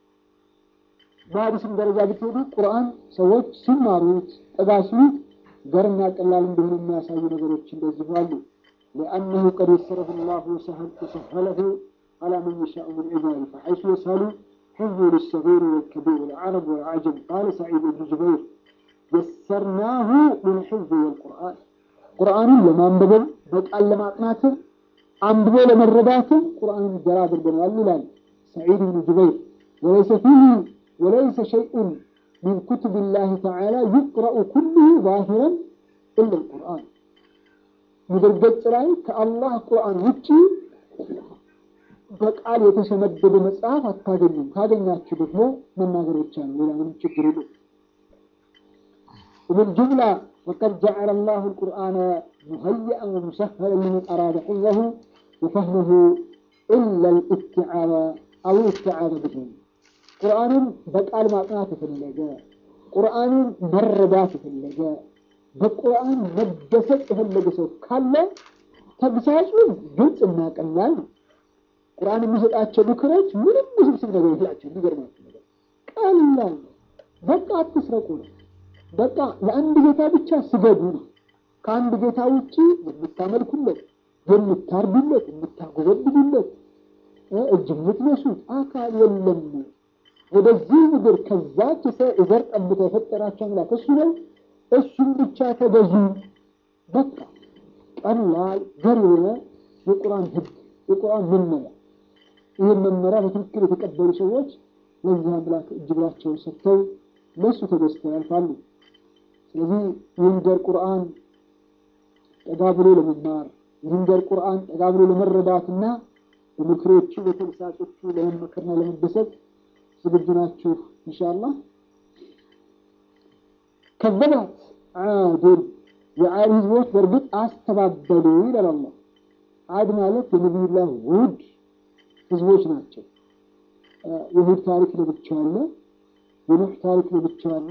በሀዲስም ደረጃ ብትሄዱ ቁርአን ሰዎች ሲማሩት ጠጋ ሲሉት ገርና ቀላል እንደሆነ የሚያሳዩ ነገሮች እንደዚሁ አሉ። لأنه قد يسره الله وسهل وسهله على من يشاء من عباده فحيث يسهل حفظه للصغير والكبير والعرب والعجم قال سعيد بن جبير يسرناه للحفظ والقرآن قرآن لما انبذل بقال لما أقناتم አንብቦ ለመረዳትም ቁርአንን ገራ አድርገናል ይላል ሰዒድ ብን ጁበይር ወለይሰ ፊህ ወለይሰ ሸይኡን ሚን ኩቱብ ላህ ተዓላ ዩቅረኡ ኩሉሁ ዛሂረን ኢላ ልቁርአን ምድር ገጽ ላይ ከአላህ ቁርአን ውጭ በቃል የተሸመደደ መጽሐፍ አታገኙም። ካገኛችሁ ደግሞ መናገር ብቻ ነው፣ ሌላ ምንም ችግር የለም። وبالجملة وقد جعل الله القرآن مهيئا ومسهلا لمن أراد حفظه وفهمه إلا الاتعاذ أو الاستعاذ به قرآن بقال ما أطنات في اللجاء ቁርአንን መረዳት የፈለገ በቁርአን መደሰት የፈለገ ሰው ካለ ተግሳጹን ግልጽ እና ቀላል ነው። ቁርአን የሚሰጣቸው ምክሮች ምንም ውስብስብ ነገር የላቸው። የሚገርማቸው ነገር ቀላል ነው። በቃ አትስረቁ ነው። በቃ ለአንድ ጌታ ብቻ ስገዱ ነው። ከአንድ ጌታ ውጭ የምታመልኩለት፣ የምታርዱለት፣ የምታጎበድዱለት፣ እጅ የምትነሱት አካል የለም። ወደዚህ ምድር ከዛች የዘር ጠብታ የፈጠራቸው አምላክ እሱ ነው። እሱም ብቻ ተገዙ። በቃ ቀላል ገር የሆነ የቁርአን ህግ የቁርአን መመሪያ። ይህን መመሪያ በትክክል የተቀበሉ ሰዎች ለዚህ አምላክ እጅ እግራቸውን ሰጥተው ለእሱ ተገዝተው ያልፋሉ። ስለዚህ ይህን ገር ቁርአን ጠጋ ብሎ ለመማር ይህን ገር ቁርአን ጠጋ ብሎ ለመረዳትና በምክሮቹ በተግሳጾቹ ለመመከርና ለመደሰት ዝግጁ ናችሁ? ኢንሻአላህ ከዘባት ዓድን የዓድ ህዝቦች በእርግጥ አስተባበሉ ይላል አላህ። ዓድ ማለት የነቢዩላህ ሁድ ህዝቦች ናቸው። የሁድ ታሪክ ለብቻው አለ። የኑህ ታሪክ ለብቻው አለ።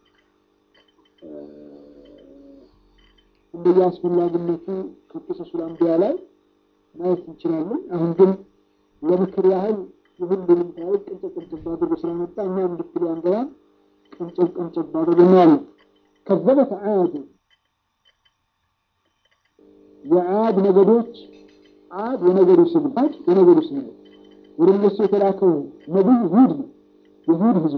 እንደየ አስፈላጊነቱ ከቂሶሱል አንቢያ ላይ ማየት እንችላለን። አሁን ግን ለምክር ያህል የሁሉንም ታሪክ ቅንጭብ ቅንጭብ አድርጎ ስለመጣ እኛ እንድትሉ አንገባም። ቅንጭብ ቅንጭብ አድርጎ እናያለን። ከዘበት ዓድ የዓድ ነገዶች ዓድ የነገዱ ስም ዓድ የነገዱ ስም ነው። ወደ እነሱ የተላከው ነቢይ ሁድ ነው። የሁድ ህዝብ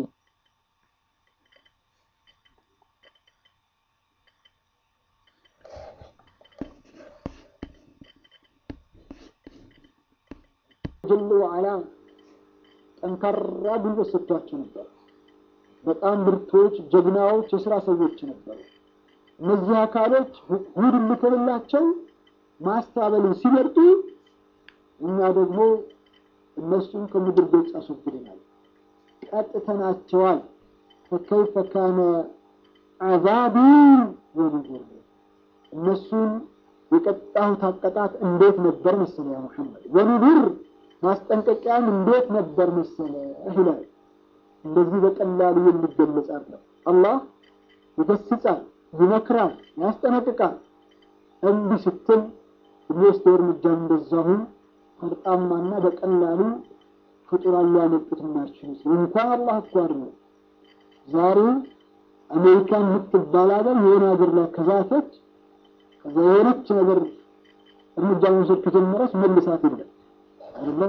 ጀለ ወዓላ ጠንካራ ጉልበት ሰጥቷቸው ነበር። በጣም ብርቶች፣ ጀግናዎች፣ የስራ ሰዎች ነበሩ። እነዚህ አካሎች ሁድ ልከልላቸው ማስተባበልን ሲመርጡ እኛ ደግሞ እነሱን ከምድር ገጽ አስወግደናል፣ ቀጥተናቸዋል። ፈከይፈ ካነ አዛቢ ወኑዙር እነሱን የቀጣሁት አቀጣት እንዴት ነበር መሰለ ያ ሙሐመድ ወኑዙር ማስጠንቀቂያም እንዴት ነበር መሰለ ይላል። እንደዚህ በቀላሉ የሚገለጽ አይደለም። አላህ ይገስጻል፣ ይመክራል፣ ያስጠነቅቃል። እምቢ ስትል የሚወስደው እርምጃ እንደዛሁ ፈርጣማና በቀላሉ ፍጡራን ሊያመጡት የማይችሉት እንኳን አላህ እኮ አይደለም። ዛሬ አሜሪካ የምትባል ሀገር የሆነ ሀገር ላይ ከዛተች ከዛ የሆነች ነገር እርምጃ መውሰድ ከጀመረች መልሳት የለም አይደለም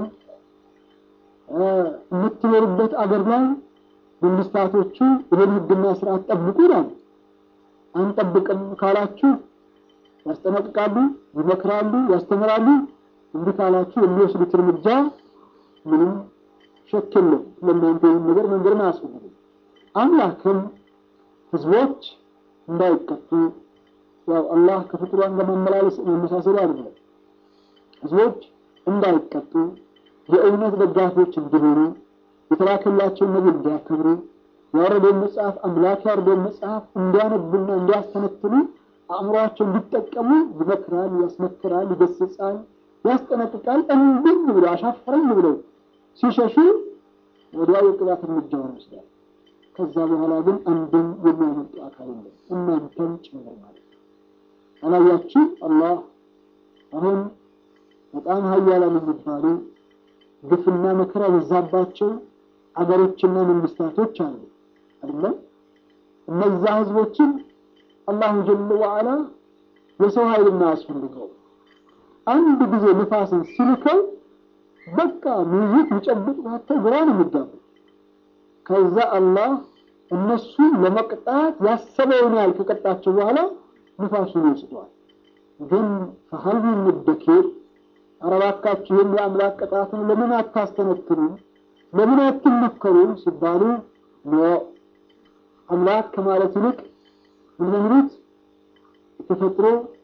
የምትኖርበት አገር ላይ መንግስታቶቹ ይህን ህግና ስርዓት ጠብቁ ይላሉ። አንጠብቅም ካላችሁ ያስጠነቅቃሉ፣ ይመክራሉ፣ ያስተምራሉ። እንዲህ ካላችሁ የሚወስዱት እርምጃ ምንም ሸክ የለም። ለእናንተ ይህን ነገር መንገድን አያስፈልግም። አምላክም ህዝቦች እንዳይቀጡ ያው አላህ ከፍጡራን ጋር ማመላለስ መመሳሰሉ አይደለም። ህዝቦች እንዳይቀጡ የእውነት ደጋፊዎች እንዲሆኑ የተላከላቸውን ነቢይ እንዲያከብሩ ያወረደውን መጽሐፍ አምላክ ያወረደውን መጽሐፍ እንዲያነቡና እንዲያስተነትኑ አእምሯቸው እንዲጠቀሙ ይመክራል፣ ያስመክራል፣ ይገስጻል፣ ያስጠነቅቃል። እንድን ብለው አሻፈረኝ ብለው ሲሸሹ ወዲያው የቅጣት እርምጃውን ይወስዳል። ከዛ በኋላ ግን አንድም የሚያመልጡ አካል የለም፣ እናንተም ጭምር ማለት ነው። አላያችሁ አላህ አሁን በጣም ሀያላን የሚባሉ ግፍና መከራ የበዛባቸው አገሮችና መንግስታቶች አሉ አይደለም። እነዛ ህዝቦችን አላሁ ጀለ ወዓላ የሰው ኃይል የማያስፈልገው አንድ ጊዜ ንፋስን ሲልከው በቃ ሚይት የሚጨብጥ ባተው ግራ ነው የሚጋቡ። ከዛ አላህ እነሱን ለመቅጣት ያሰበውን ያህል ከቀጣቸው በኋላ ንፋሱን ይወስደዋል። ግን ፈሀል ሙደኪር አረባካችሁ ይህን የአምላክ ቅጣትን ለምን አታስተነትኑም? ለምን አትመከሩም? ሲባሉ ኖ አምላክ ከማለት ይልቅ ምን የሚሉት የተፈጥሮ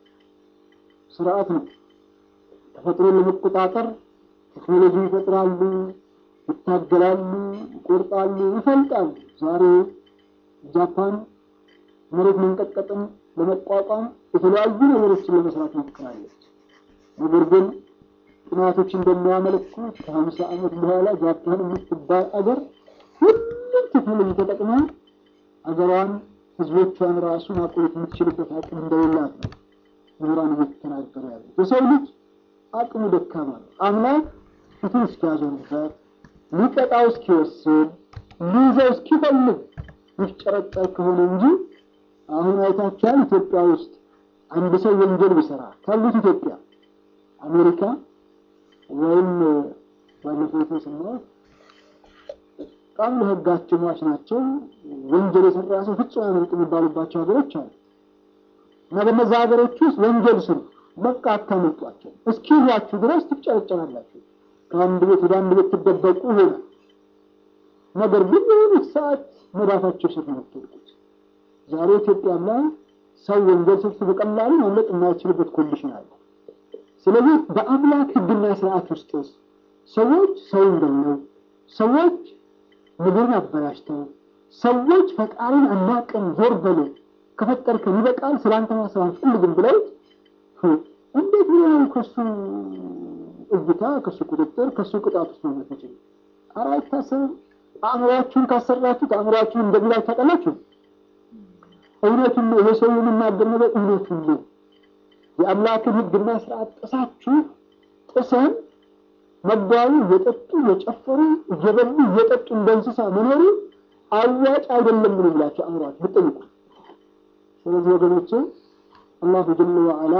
ስርዓት ነው። ተፈጥሮን ለመቆጣጠር ቴክኖሎጂ ይፈጥራሉ፣ ይታገላሉ፣ ይቆርጣሉ፣ ይፈልጣሉ። ዛሬ ጃፓን መሬት መንቀጥቀጥን ለመቋቋም የተለያዩ ነገሮችን ለመስራት ሞክራለች። ነገር ግን ጥናቶች እንደሚያመለክቱት ከሀምሳ ዓመት በኋላ ጃፓን የምትባል አገር ሁሉም ቴክኖሎጂ ተጠቅማ ሀገሯን ህዝቦቿን ራሱ ማቆየት የምትችልበት አቅም እንደሌላት ነው ምሁራን እየተናገሩ ያለ። የሰው ልጅ አቅሙ ደካማ ነው። አምላክ ፊቱን እስኪያዞርበት ሊቀጣው እስኪወስን ሊይዘው እስኪፈልግ ይፍጨረጨር ከሆነ እንጂ አሁን አይታችኋል። ኢትዮጵያ ውስጥ አንድ ሰው ወንጀል ቢሰራ ካሉት ኢትዮጵያ አሜሪካ ወይም ባለፈው የተሰማው በጣም ለህጋቸው ሟች ናቸው። ወንጀል የሰራ ሰው ፍጹም አያመልጥ የሚባሉባቸው ሀገሮች አሉ እና በነዛ ሀገሮች ውስጥ ወንጀል ስሩ፣ በቃ አታመልጧቸው፣ እስኪሏችሁ ድረስ ትጨረጨራላችሁ። ከአንድ ቤት ወደ አንድ ቤት ትደበቁ ይሆናል። ነገር ግን የሆነች ሰዓት መዳፋቸው ስር ነው የምትወድቁት። ዛሬ ኢትዮጵያም ላይ ሰው ወንጀል ሰርቶ በቀላሉ ማምለጥ የማይችልበት ኮንዲሽን አለ። ስለዚህ በአምላክ ህግና ስርዓት ውስጥ ሰዎች ሰውን ገለው፣ ሰዎች ምድርን አበላሽተው፣ ሰዎች ፈጣሪን አናቅም ዞር በሉ ከፈጠርከን ይበቃል ስለአንተ ማሰብ አንፈልግም ብለው እንዴት ብሎ ከሱ እይታ ከሱ ቁጥጥር ከሱ ቅጣት ውስጥ መመት ይችል? ኧረ አይታሰብም። አእምሯችሁን ካሰራችሁት አእምሯችሁን እንደሚላይ ታውቃላችሁ። እውነቱን ነው የሰው የሚናገር ነገር እውነቱን ነው። የአምላክን ህግና ስርዓት ጥሳችሁ ጥሰን መጓሉ እየጠጡ እየጨፈሩ እየበሉ እየጠጡ እንደ እንስሳ መኖሩ አዋጭ አይደለም ነው ብላችሁ አእምሯችሁ ብትጠይቁ። ስለዚህ ወገኖቼ አላሁ ጀለ ወዐላ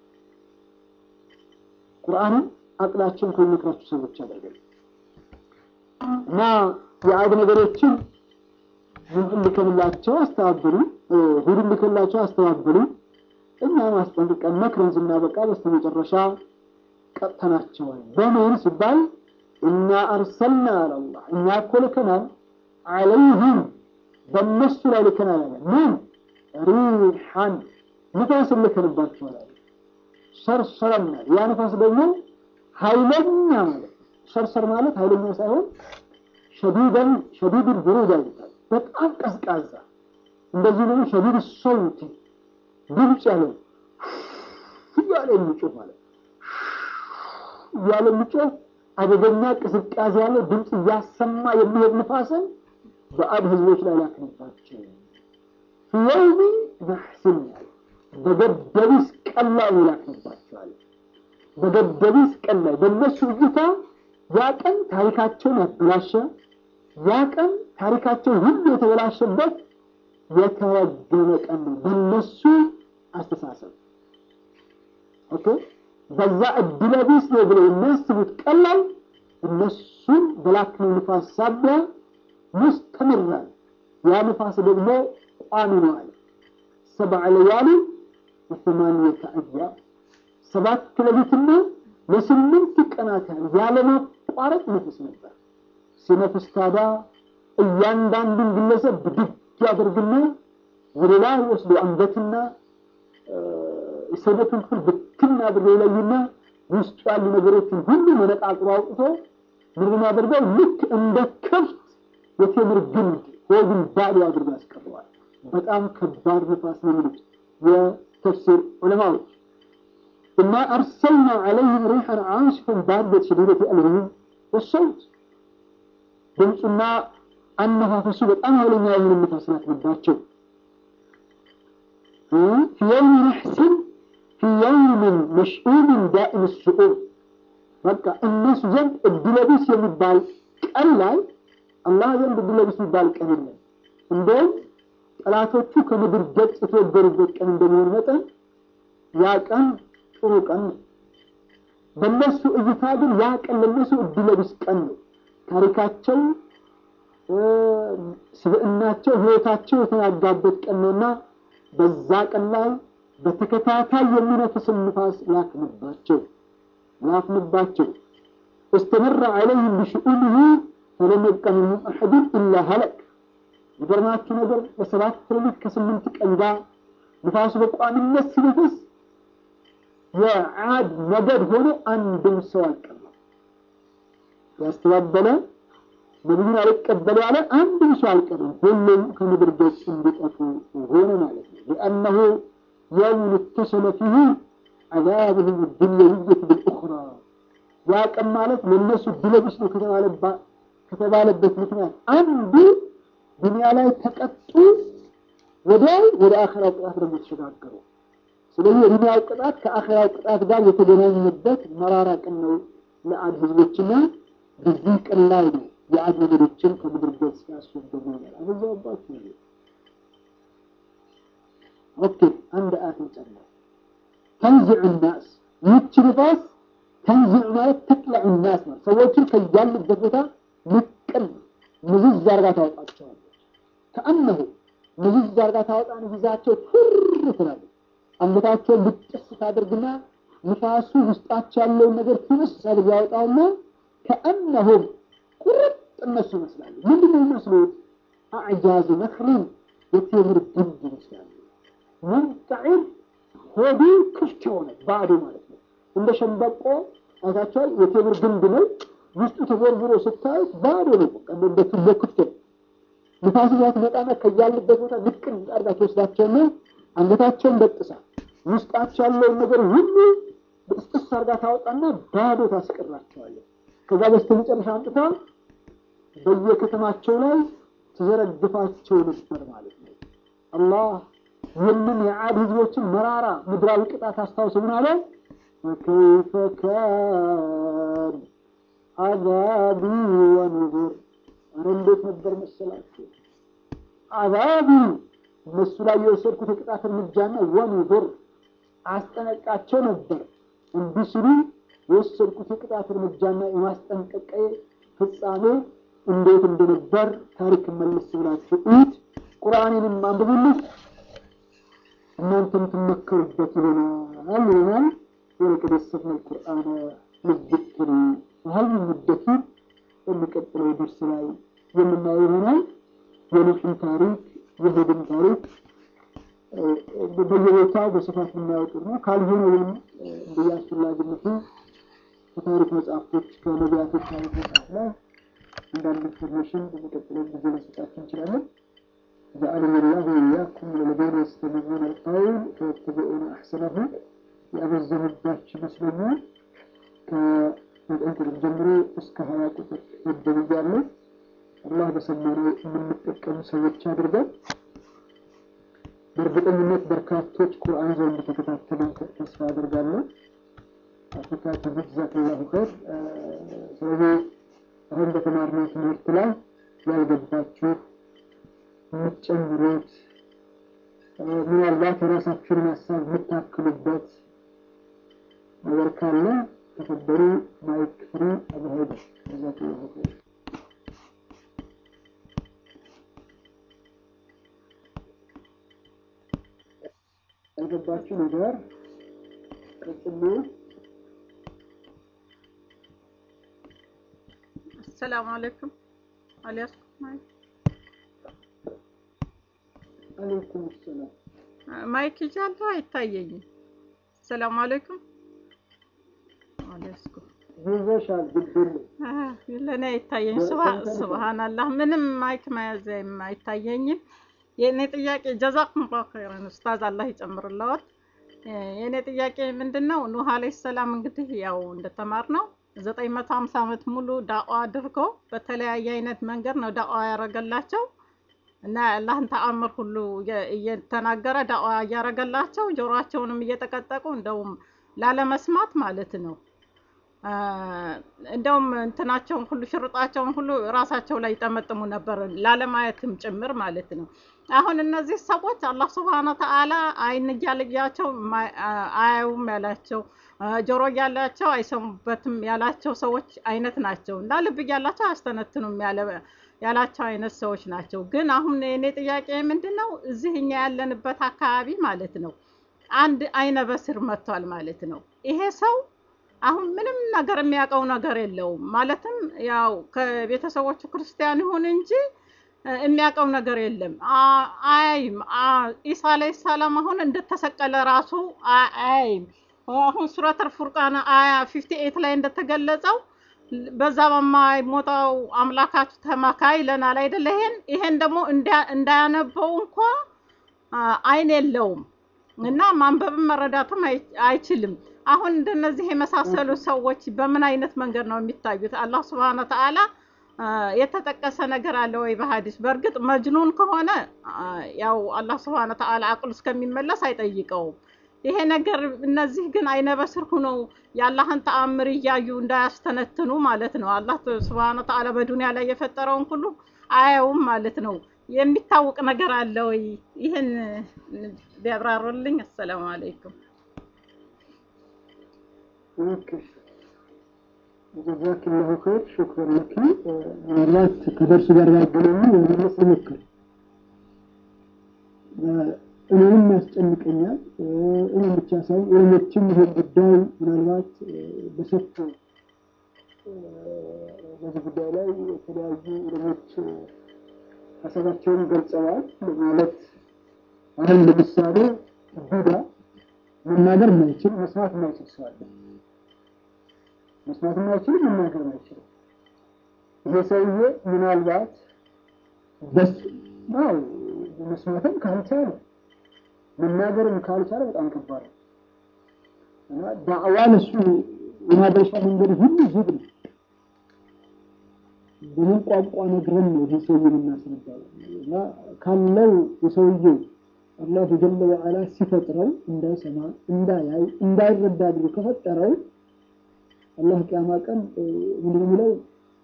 ቁርአንን አቅላችን ከሚመክራችሁ ሰዎች ያደርገን እና የአድ ነገሮችን ልከንላቸው አስተባበሉ፣ ሁሉም ልከንላቸው አስተባበሉ። እኛ ማስጠንቅቀን መክረን ስናበቃ በስተመጨረሻ ቀጥተናቸዋል። በምን ሲባል እና አርሰልና አላላህ እኛ እኮ ልከናል፣ አለይህም በእነሱ ላይ ልከናል አለ። ምን ሪሓን ንፋስን ልከንባቸዋል አለ። ሰርሰረና ያ ንፋስ ደግሞ ኃይለኛ ማለት ነው። ሰርሰር ማለት ኃይለኛ ሳይሆን ሸዲደን ሸዲድን ብሩዳ ይባላል። በጣም ቀዝቃዛ እንደዚህ ደግሞ ሸዲድ ሰውቲ ድምፅ ያለው እያለ የሚጮህ ማለት እያለ የሚጮህ አደገኛ ቅዝቃዜ ያለው ድምፅ እያሰማ የሚሄድ ንፋስን በአድ ህዝቦች ላይ ላክንባቸው። የውሚ ናሕስን በገደቢስ ቀን ላይ ላክንባቸዋል። በገደቢስ ቀን ላይ በእነሱ እይታ ያ ቀን ታሪካቸውን ያበላሸ ያ ቀን ታሪካቸው ሁሉ የተበላሸበት የተረገመ ቀን ነው በእነሱ አስተሳሰብ። ኦኬ በዛ እድለቢስ ነው ብለው የሚያስቡት ቀን ላይ እነሱን በላክነው ንፋስ ሳቢያ ሙስተምራል። ያ ንፋስ ደግሞ ቋሚ ነው አለ። ሰብዐ ለያሊ ወሰማንየተ አያም ሰባት ሌሊትና ለስምንት ቀናት ያህል ያለማቋረጥ ነፍስ ነበር። ሲነፍስ ታዲያ እያንዳንዱን ግለሰብ ብድግ ያደርግና ወደ ላይ ወስዶ አንገትና የሰውነቱን ክፍል ብትን አድርጎ ይለይና ውስጡ ያሉ ነገሮችን ሁሉ መነቃቅሮ አውጥቶ ምንድን ያደርገው ልክ እንደ ከፍት የቴምር ግንድ ሆዱን ባዶ አድርጎ ያስቀረዋል። በጣም ከባድ ነፋስ ነው የሚሉት የተፍሲር ዑለማዎች። እና አርሰልና ዐለይህም ሪሐን ዓሲፈን ባርደት ሸዲደት አልሪም ወሰውት ድምፁና አነፋፈሱ በጣም ኃይለኛ የሆነ ንፋስ ላክንባቸው። ፊ የውም ነሕስን ፊ የውምን መሽኡምን ዳኢም ስዑብ በቃ እነሱ ዘንድ እድለቢስ የሚባል ቀን ላይ አላህ ዘንድ እድለቢስ የሚባል ቀን የለም። እንደውም ጠላቶቹ ከምድር ገጽ የተወገሩበት ቀን እንደሚሆን መጠን ያ ቀን ጥሩ ቀን ነው። በእነሱ እይታ ግን ያ ቀን ለእነሱ እድለቢስ ቀን ነው። ታሪካቸው፣ ስብዕናቸው፣ ህይወታቸው የተናጋበት ቀን ነውና በዛ ቀን ላይ በተከታታይ የሚነፍስን ንፋስ ላክንባቸው ላክንባቸው እስተመራ ዐለይህም ቢሽኡኒሂ ፈለም የብቀ ሚንሁም አሐዱን ኢላ ሀለክ። የሚገርማችሁ ነገር በሰባት ሌሊት ከስምንት ቀን ጋር ንፋሱ በቋሚነት ሲነፍስ የዓድ ነገድ ሆኖ አንድም ሰው አልቀረም። ያስተባበለ ነቢዩን አልቀበል ያለ አንድም ሰው አልቀረም። ሁሉም ከምድር ገጽ እንዲጠፉ ሆነ ማለት ነው። ሊአነሁ የውምን እተሰለ ፊህ ዐዛብህም ዱንየውየት ብልኡኽራ ያ ቀን ማለት ለእነሱ ድለቢስ ነው ከተባለበት ምክንያት አንዱ ዱንያ ላይ ተቀጡ፣ ወዲያው ወደ አኸራው ቅጣት ደግሞ ተሸጋገሩ። ስለዚህ የዱንያው ቅጣት ከአኸራው ቅጣት ጋር የተገናኘበት መራራ ቀን ነው ለአድ ህዝቦችና በዚህ ቀን ላይ ነው የአድ ነገዶችን ከምድር ገጽ ያስወገዱ ይላል። አበዛባችሁ ነው። ኦኬ አንድ አያት እንጨምር። ተንዚዑ ናስ ይህች ንፋስ ተንዚዑ ማለት ትቅለዑ ናስ ማለት ሰዎችን ከያሉበት ቦታ ምቅል ምዝዝ አርጋ ታወጣቸዋለች። ከአነሁ ምዝዝ አርጋ ታወጣን ይዛቸው ፍር ትላለች። አንገታቸውን ብጥስ ታደርግና ንፋሱ ውስጣቸው ያለውን ነገር ትንስ አድርግ ያወጣውና ከአነሁም ቁርጥ እነሱ ይመስላሉ። ምንድን ነው የሚመስሉት? አዕጃዝ ነክሊን የቴምር ግንድ ይመስላሉ። ሙንጠዒር ሆዱ ክፍት የሆነ ባዶ ማለት ነው። እንደ ሸንበቆ አይታቸዋል። የቴምር ግንድ ነው። ውስጡ ተቦርቡሮ ስታዩት ባዶ ነው። በቃ እንደ ቱቦ ክፍት ነው። ንፋስ ዛት መጣና ከያሉበት ቦታ ንቅል አድርጋ ትወስዳቸውና አንገታቸውን በጥሳ ውስጣቸው ያለውን ነገር ሁሉ በስጥስ አድርጋ ታወጣና ባዶ ታስቀራቸዋለች። ከዛ በስተመጨረሻ አምጥታ በየከተማቸው ላይ ትዘረግፋቸው ነበር ማለት ነው። አላህ ይህንን የዓድ ህዝቦችን መራራ ምድራዊ ቅጣት አስታውስ ምን አለ? ወከይፈ ካን አዛቢ ወኑዙር። ኧረ እንዴት ነበር መሰላችሁ አዛቢ እነሱ ላይ የወሰድኩት የቅጣት እርምጃና ወኑዙር አስጠነቃቸው ነበር። እንዲህ ሲሉ የወሰድኩት የቅጣት እርምጃና የማስጠንቀቂያ ፍጻሜ እንዴት እንደነበር ታሪክ መለስ ብላችሁ እዩት። ቁርአኔንም አንብቡልኝ እናንተም ትመከሩበት ይሆናል ይሆናል። ወለቀድ የሰፍነ ልቁርአነ ልዝክሪ ሀል ሙደኪር የሚቀጥለው ደርስ ላይ የምናየው ይሆናል። የኑሕን ታሪክ የሁድን ታሪክ በየቦታው በስፋት የምናየው ጥሩ ነው። ካልሆነ ወይም እንደየ አስፈላጊነቱ ከታሪክ መጽሐፍቶች ከነቢያቶች ታሪክ መጽሐፍ ላይ አንዳንድ ኢንፎርሜሽን በሚቀጥለው ጊዜ መስጣት እንችላለን። جعلنا الله وإياكم من الذين يستمعون القول فيتبعون أحسنه ያበዛሁባች ይመስለኛል። ከመጠንቅር ጀምሮ እስከ ሀያ ቁጥር መደብያለሁ። አላህ በሰማነው የምንጠቀሙ ሰዎች አድርገን በእርግጠኝነት በርካቶች ቁርአን ይዘው እንደተከታተሉን ተስፋ አድርጋለሁ። አፍሪካ ተመዛት ላሁ ኸይር። ስለዚህ አሁን በተማርነው ትምህርት ላይ ያልገባችሁ የምትጨምሩት ምናልባት የራሳችሁን ሀሳብ የምታክሉበት ነገር ካለ ተፈበሩ። ማይክ ፍሪ አብሀይደ ዛቱ ኸይር ያልገባችሁ ነገር ቀጥሎ አሰላሙ አለይኩም አልያዝኩም ማይክ አለይኩም ሰላም ማይክ ይዣለሁ አይታየኝም። ሰላም አለይኩም አልያዝኩም ይዘሻል ግድል ለእኔ አይታየኝ። ስብሃናላህ ምንም ማይክ መያዝ አይታየኝም። የእኔ ጥያቄ ጀዛኩም ኸይረን ኡስታዝ አላህ ይጨምርለዎት። የእኔ ጥያቄ ምንድን ነው? ኑህ አለይሂ ሰላም እንግዲህ ያው እንደተማር ነው ዘጠኝ መቶ ሀምሳ ዓመት ሙሉ ዳዋ አድርጎ በተለያየ አይነት መንገድ ነው ዳዋ ያደረገላቸው እና የአላህን ተአምር ሁሉ እየተናገረ ዳዋ እያደረገላቸው ጆሮአቸውንም እየጠቀጠቁ እንደውም ላለመስማት ማለት ነው እንደውም እንትናቸውን ሁሉ ሽርጣቸውን ሁሉ ራሳቸው ላይ ይጠመጥሙ ነበር ላለማየትም ጭምር ማለት ነው። አሁን እነዚህ ሰዎች አላህ ስብሃነ ወተዓላ አይን እያለያቸው አያዩም ያላቸው ጆሮ እያላቸው አይሰሙበትም ያላቸው ሰዎች አይነት ናቸው እና ልብ እያላቸው አያስተነትኑም ያላቸው አይነት ሰዎች ናቸው። ግን አሁን የኔ ጥያቄ ምንድን ነው እዚህ እኛ ያለንበት አካባቢ ማለት ነው አንድ አይነ በስር መጥቷል ማለት ነው። ይሄ ሰው አሁን ምንም ነገር የሚያውቀው ነገር የለውም። ማለትም ያው ከቤተሰቦቹ ክርስቲያን ይሁን እንጂ የሚያውቀው ነገር የለም። አያይም። ኢሳ አለይሂ ሰላም አሁን እንደተሰቀለ ራሱ አያይም። አሁን ሱረቱል ፉርቃን አያ 58 ላይ እንደተገለጸው በዛ በማይሞታው አምላካችሁ ተመካ ይለናል አይደለ? ይሄን ይሄን ደግሞ እንዳያነበው እንኳ አይን የለውም እና ማንበብም መረዳትም አይችልም። አሁን እንደነዚህ የመሳሰሉ ሰዎች በምን አይነት መንገድ ነው የሚታዩት? አላህ ስብሐነ ወተዓላ የተጠቀሰ ነገር አለ ወይ በሀዲስ? በእርግጥ መጅኑን ከሆነ ያው አላህ ስብሐነ ወተዓላ አቅሉ እስከሚመለስ አይጠይቀውም። ይሄ ነገር እነዚህ ግን አይነ በስር ሁነው የአላህን ተአምር እያዩ እንዳያስተነትኑ ማለት ነው። አላህ ስብሐነ ወተዓላ በዱንያ ላይ የፈጠረውን ሁሉ አያውም ማለት ነው። የሚታወቅ ነገር አለ ወይ? ይህን ቢያብራሩልኝ። አሰላሙ አለይኩም። ጀዛክላሁ ኸይር ሹክረን ለኪ። ምናልባት ከደርሱ ጋር ያገናኙ ለመመለስ ልሞክር። እኔንም ያስጨንቀኛል። እኔም ብቻ ሳይሆን ዑለሞችም ይሄን ጉዳይ ምናልባት በሰፊው በዚህ ጉዳይ ላይ የተለያዩ ዑለሞች ሀሳባቸውን ገልጸዋል። ማለት አሁን ለምሳሌ ቡዳ መናገር የማይችል መስማት የማይችል ሰው አለ። መስማት የማይችል መናገር የማይችል ይሄ ሰውዬ ምናልባት በስ ነው መስማትም ካልቻለ መናገርም ካልቻለ በጣም ከባድ ነው እና ዳዕዋ ለሱ የማድረሻ መንገድ ሁሉ ዝግ ነው። በምን ቋንቋ ነግረን ነው ይህ ሰውዬ የምናስረዳው? እና ካለው የሰውዬው አላሁ ጀለ ወዓላ ሲፈጥረው እንዳይሰማ፣ እንዳያይ፣ እንዳይረዳ አድርጎ ከፈጠረው አላህ ቅያማ ቀን ምንድን ነው የሚለው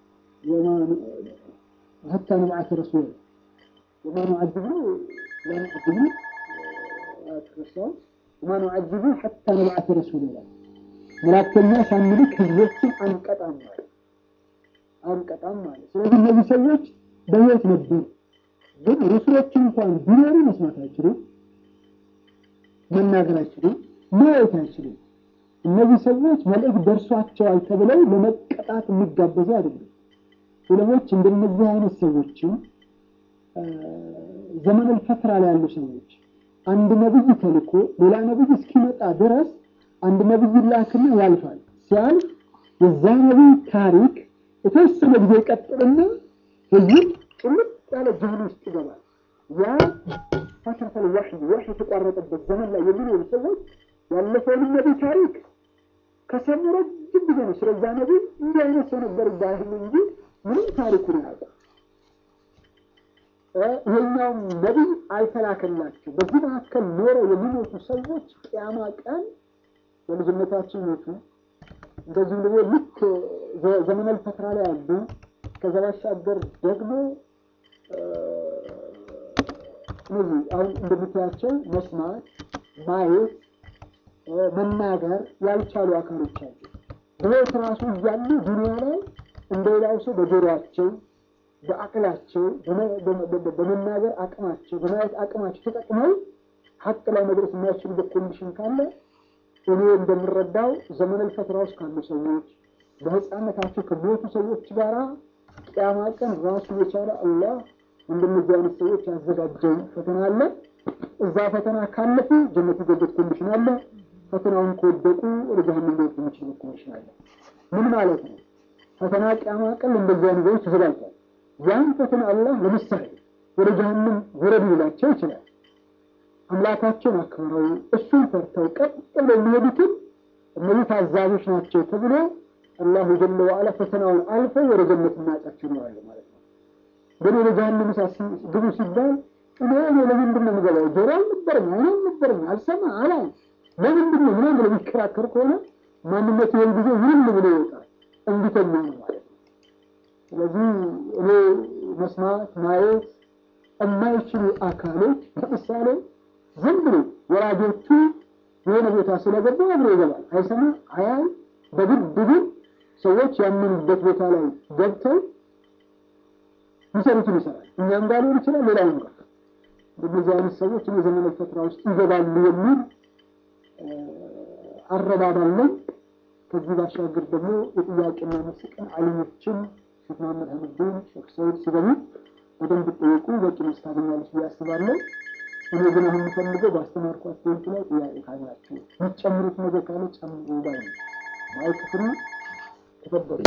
ሀታ ነብዓተ ረሱል ወማ ኑዓዚቡ ላ ኑዓዚቡ አትረሳው ወማ ኑዓዚቡ ሐታ ነብዓተ ረሱል ይላል። መላክተኛ ሳንልክ ህዝቦችን አንቀጣም ማለት አንቀጣም ማለት። ስለዚህ እነዚህ ሰዎች በህይወት ነበሩ፣ ግን ሩሱሎች እንኳን ቢኖሩ መስማት አይችሉም፣ መናገር አይችሉም፣ ማየት አይችሉም። እነዚህ ሰዎች መልእክት ደርሷቸዋል ተብለው ለመቀጣት የሚጋበዙ አይደለም። ዑለሞች እንደነዚህ አይነት ሰዎችም ዘመኑል ፈትራ ላይ ያሉ ሰዎች አንድ ነብይ ተልኮ ሌላ ነብይ እስኪመጣ ድረስ አንድ ነብይ ላክና ያልፋል። ሲያልፍ የዛ ነብይ ታሪክ የተወሰነ ጊዜ ይቀጥልና ህዝብ ጭምጥ ያለ ጀህል ውስጥ ይገባል። ያ ፈትረተል ወሕይ ወሕይ የተቋረጠበት ዘመን ላይ የሚኖሩ ሰዎች ያለፈውን ነቢይ ታሪክ ከሰሙ ረጅም ጊዜ ነው። ስለዛ ነቢይ እንዲህ አይነት ሰው ነበር ባይሉ እንጂ ምንም ታሪኩን አያውቁም። ይሄኛውም ነቢይ አልተላከላቸው። በዚህ መካከል ኖረው የሚሞቱ ሰዎች ቅያማ ቀን በልጅነታቸው ይሞቱ። እንደዚሁም ደግሞ ልክ ዘመናዊ ፈትራ ላይ ያሉ ከዛ ባሻገር ደግሞ እነዚህ አሁን እንደምታያቸው መስማት፣ ማየት፣ መናገር ያልቻሉ አካሎች አሉ። በህይወት ራሱ እያሉ ዱንያ ላይ እንደሌላው ሰው በጆሮአቸው፣ በአቅላቸው፣ በመናገር አቅማቸው፣ በማየት አቅማቸው ተጠቅመው ሀቅ ላይ መድረስ የማይችሉበት ኮንዲሽን ካለ እኔ እንደምረዳው ዘመናዊ ፈትራ ውስጥ ካሉ ሰዎች በህፃነታቸው ከሞቱ ሰዎች ጋራ ቅያማ ቀን ራሱ የቻለ አላህ እንደነዚህ አይነት ሰዎች ያዘጋጀው ፈተና አለ። እዛ ፈተና ካለፉ ጀነት የሚገቡት ኮንዲሽን አለ። ፈተናውን ከወደቁ ወደ ጀሃነም ሊወጡ የሚችሉበት ኮንዲሽን አለ። ምን ማለት ነው? ፈተና ቅያማ ቀን እንደዚህ አይነት ነገሮች ተዘጋጅቷል። ያን ፈተና አላህ ለምሳሌ ወደ ጀሃነም ውረዱ ሊላቸው ይችላል። አምላካቸውን አክብረው እሱን ፈርተው ቀጥ ብለው የሚሄዱትን እነዚህ ታዛዦች ናቸው ተብሎ አላሁ ጀለ ወዓላ ፈተናውን አልፈው ወደ ጀነት እናጫቸው ይኖራሉ ማለት ነው። ግን ወደ ጀሃነም እሳት ግቡ ሲባል እኔ እኔ ለምንድን ነው የምገባው? ጆሮ አልነበረኝ፣ አይን አልነበረኝ፣ አልሰማ አላይ ለምንድን ነው ምናምን ብሎ የሚከራከር ከሆነ ማንነት ይህን ጊዜ ምንም ብሎ ይወጣል፣ እንቢተኛ ነው ማለት ነው። ስለዚህ እኔ መስማት ማየት የማይችሉ አካሎች ለምሳሌ ዝም ብሎ ወላጆቹ የሆነ ቦታ ስለገባ አብሮ ይገባል። አይሰማ አያይ በግድ ግን ሰዎች ያመኑበት ቦታ ላይ ገብተው ሚሰሩትን ይሰራል። እኛም ጋር ሊሆን ይችላል፣ ሌላውም ጋር እንደዚህ አይነት ሰዎች እኔ ዘመናዊ ፈትራ ውስጥ ይገባሉ የሚል አረዳዳለን። ከዚህ ባሻገር ደግሞ የጥያቄና መልስ ቀን አሊሞችን ሼክ መሐመድ ሀሚድን ሼክ ሰይድ ሲገቡ በደንብ ጠየቁ፣ በቂ መልስ ታገኛለች ብዬ አስባለሁ። እኔ ግን አሁን የምፈልገው በአስተማርኳት ፖይንት ላይ ጥያቄ ካላችሁ የምትጨምሩት ነገር ካለ ጨምሩ ባይ ነው። ማይክ ፍሪ ተፈበሩ።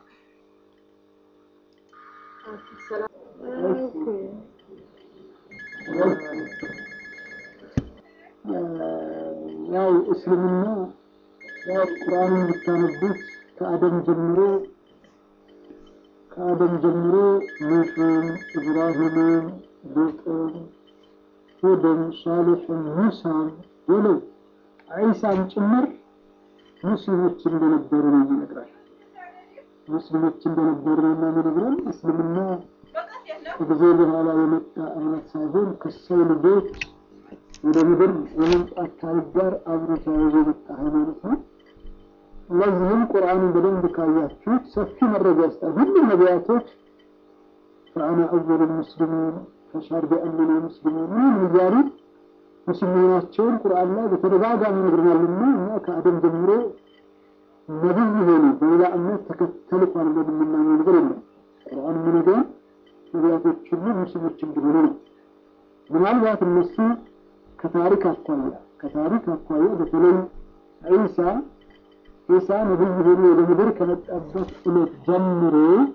ያው እስልምና ያው ቁርአንን ብታነቡት ከአደም ጀምሮ ከአደም ጀምሮ ኑሕን፣ ኢብራሂምን፣ ሉጥን፣ ሁድን፣ ሷሊሕን፣ ሙሳን ወለው ዒሳን ጭምር ሙስሊሞች እንደነበሩ ነው የሚነግራል። ሙስሊሞች እንደነበሩ ነው የሚነግረን። እስልምና ከጊዜ በኋላ የመጣ አይነት ሳይሆን ከሰው ልጆች ወደ ምድር የመምጣት ታሪክ ጋር አብሮ ተያይዞ የመጣ ሃይማኖት ነው። ለዚህም ቁርአኑን በደንብ ካያችሁት ሰፊ መረጃ ይሰጣል። ሁሉም ነቢያቶች ፈአና አወሉ ሙስሊሚን ፈሻር ቢአንና ሙስሊሚን ምን እያሉ ሙስሊም መሆናቸውን ቁርአን ላይ በተደጋጋሚ ይነግረናልና እኛ ከአደም ጀምሮ ነቢይ ሆኑ በሌላ እምነት ተከተልኳል ብለን የምናምነው ነገር የለም። ቁርአን የሚነግረን ነቢያቶች ሁሉ ሙስሊሞች እንደሆኑ ነው። ምናልባት እነሱ ከታሪክ አኳያ ከታሪክ አኳያ በተለይ ዒሳ ዒሳ ነቢይ ሆኖ ወደ ምድር ከመጣበት ዕለት ጀምሮ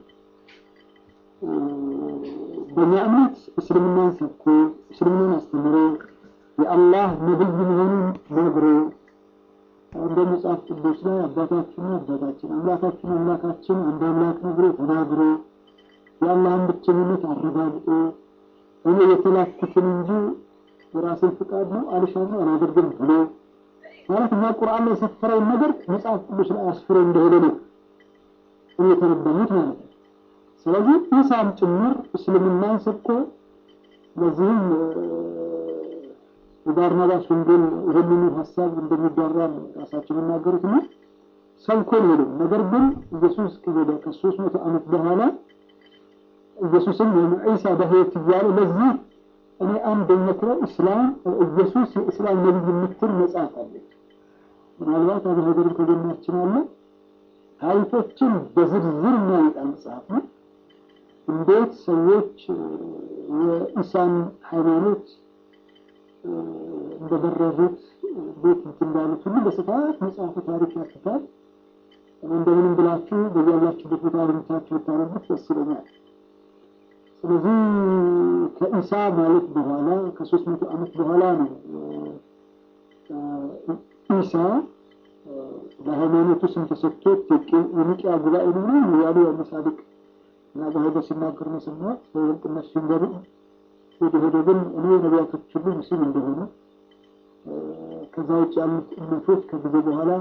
በእኛ እምነት እስልምናን ሰብኮ እስልምናን አስተምሮ የአላህ ነቢይ መሆኑን ነግሮ እንደ መጽሐፍ ቅዱስ ላይ አባታችን አባታችን አምላካችን አምላካችን አንድ አምላክ ነግሮ ተናግሮ የአላህን ብቸኝነት አረጋግጦ እኔ የተላኩትን እንጂ የራሴን ፍቃድ ነው አልሻም ነው አላደርግም ብሎ ማለት እኛ ቁርአን ላይ የሰፈረውን ነገር መጽሐፍ ቅዱስ ላይ አስፍሮ እንደሆነ ነው እኔ የተረዳሁት ማለት ነው። ስለዚህ ኢሳም ጭምር እስልምናን ሰብኮ ለዚህም የባርናባስ ወንጌል ይህንኑ ሀሳብ እንደሚጋራ ራሳቸው የሚናገሩት ነው። ሰብኮ ነው ሄደው ነገር ግን ኢየሱስ ከሄደ ከሶስት መቶ ዓመት በኋላ ኢየሱስም ወይም ዒሳ በህይወት እያለ ለዚህ እኔ አንድ የምክረው እስላም ኢየሱስ የእስላም ነቢይ የምትል መጽሐፍ አለች። ምናልባት አቡ ሀገርም ከጎናችን አለ። ታሪኮችን በዝርዝር የሚያወጣ መጽሐፍ ነው። እንዴት ሰዎች የኢሳን ሃይማኖት እንደበረዙት እንዴት እንትን እንዳሉት ሁሉ በስፋት መጽሐፉ ታሪክ ያትታል። እንደምንም ብላችሁ በያላችሁበት ቦታ ልምታችሁ ብታነቡት ደስ ይለኛል። ስለዚህ ከኢሳ ማለት በኋላ ከሶስት መቶ ዓመት በኋላ ነው ኢሳ በሃይማኖቱ ስም ተሰጥቶት የኒቅያ ጉባኤ ነው ያሉ መሳድቅ እና በሄደ ሲናገሩ መስማት በወልቅነት ሲንገሩ ሄደ ሄደ ግን እኔ ነቢያቶች ሁሉ ሙስሊም እንደሆኑ ከዛ ውጭ ያሉት እምነቶች ከጊዜ በኋላ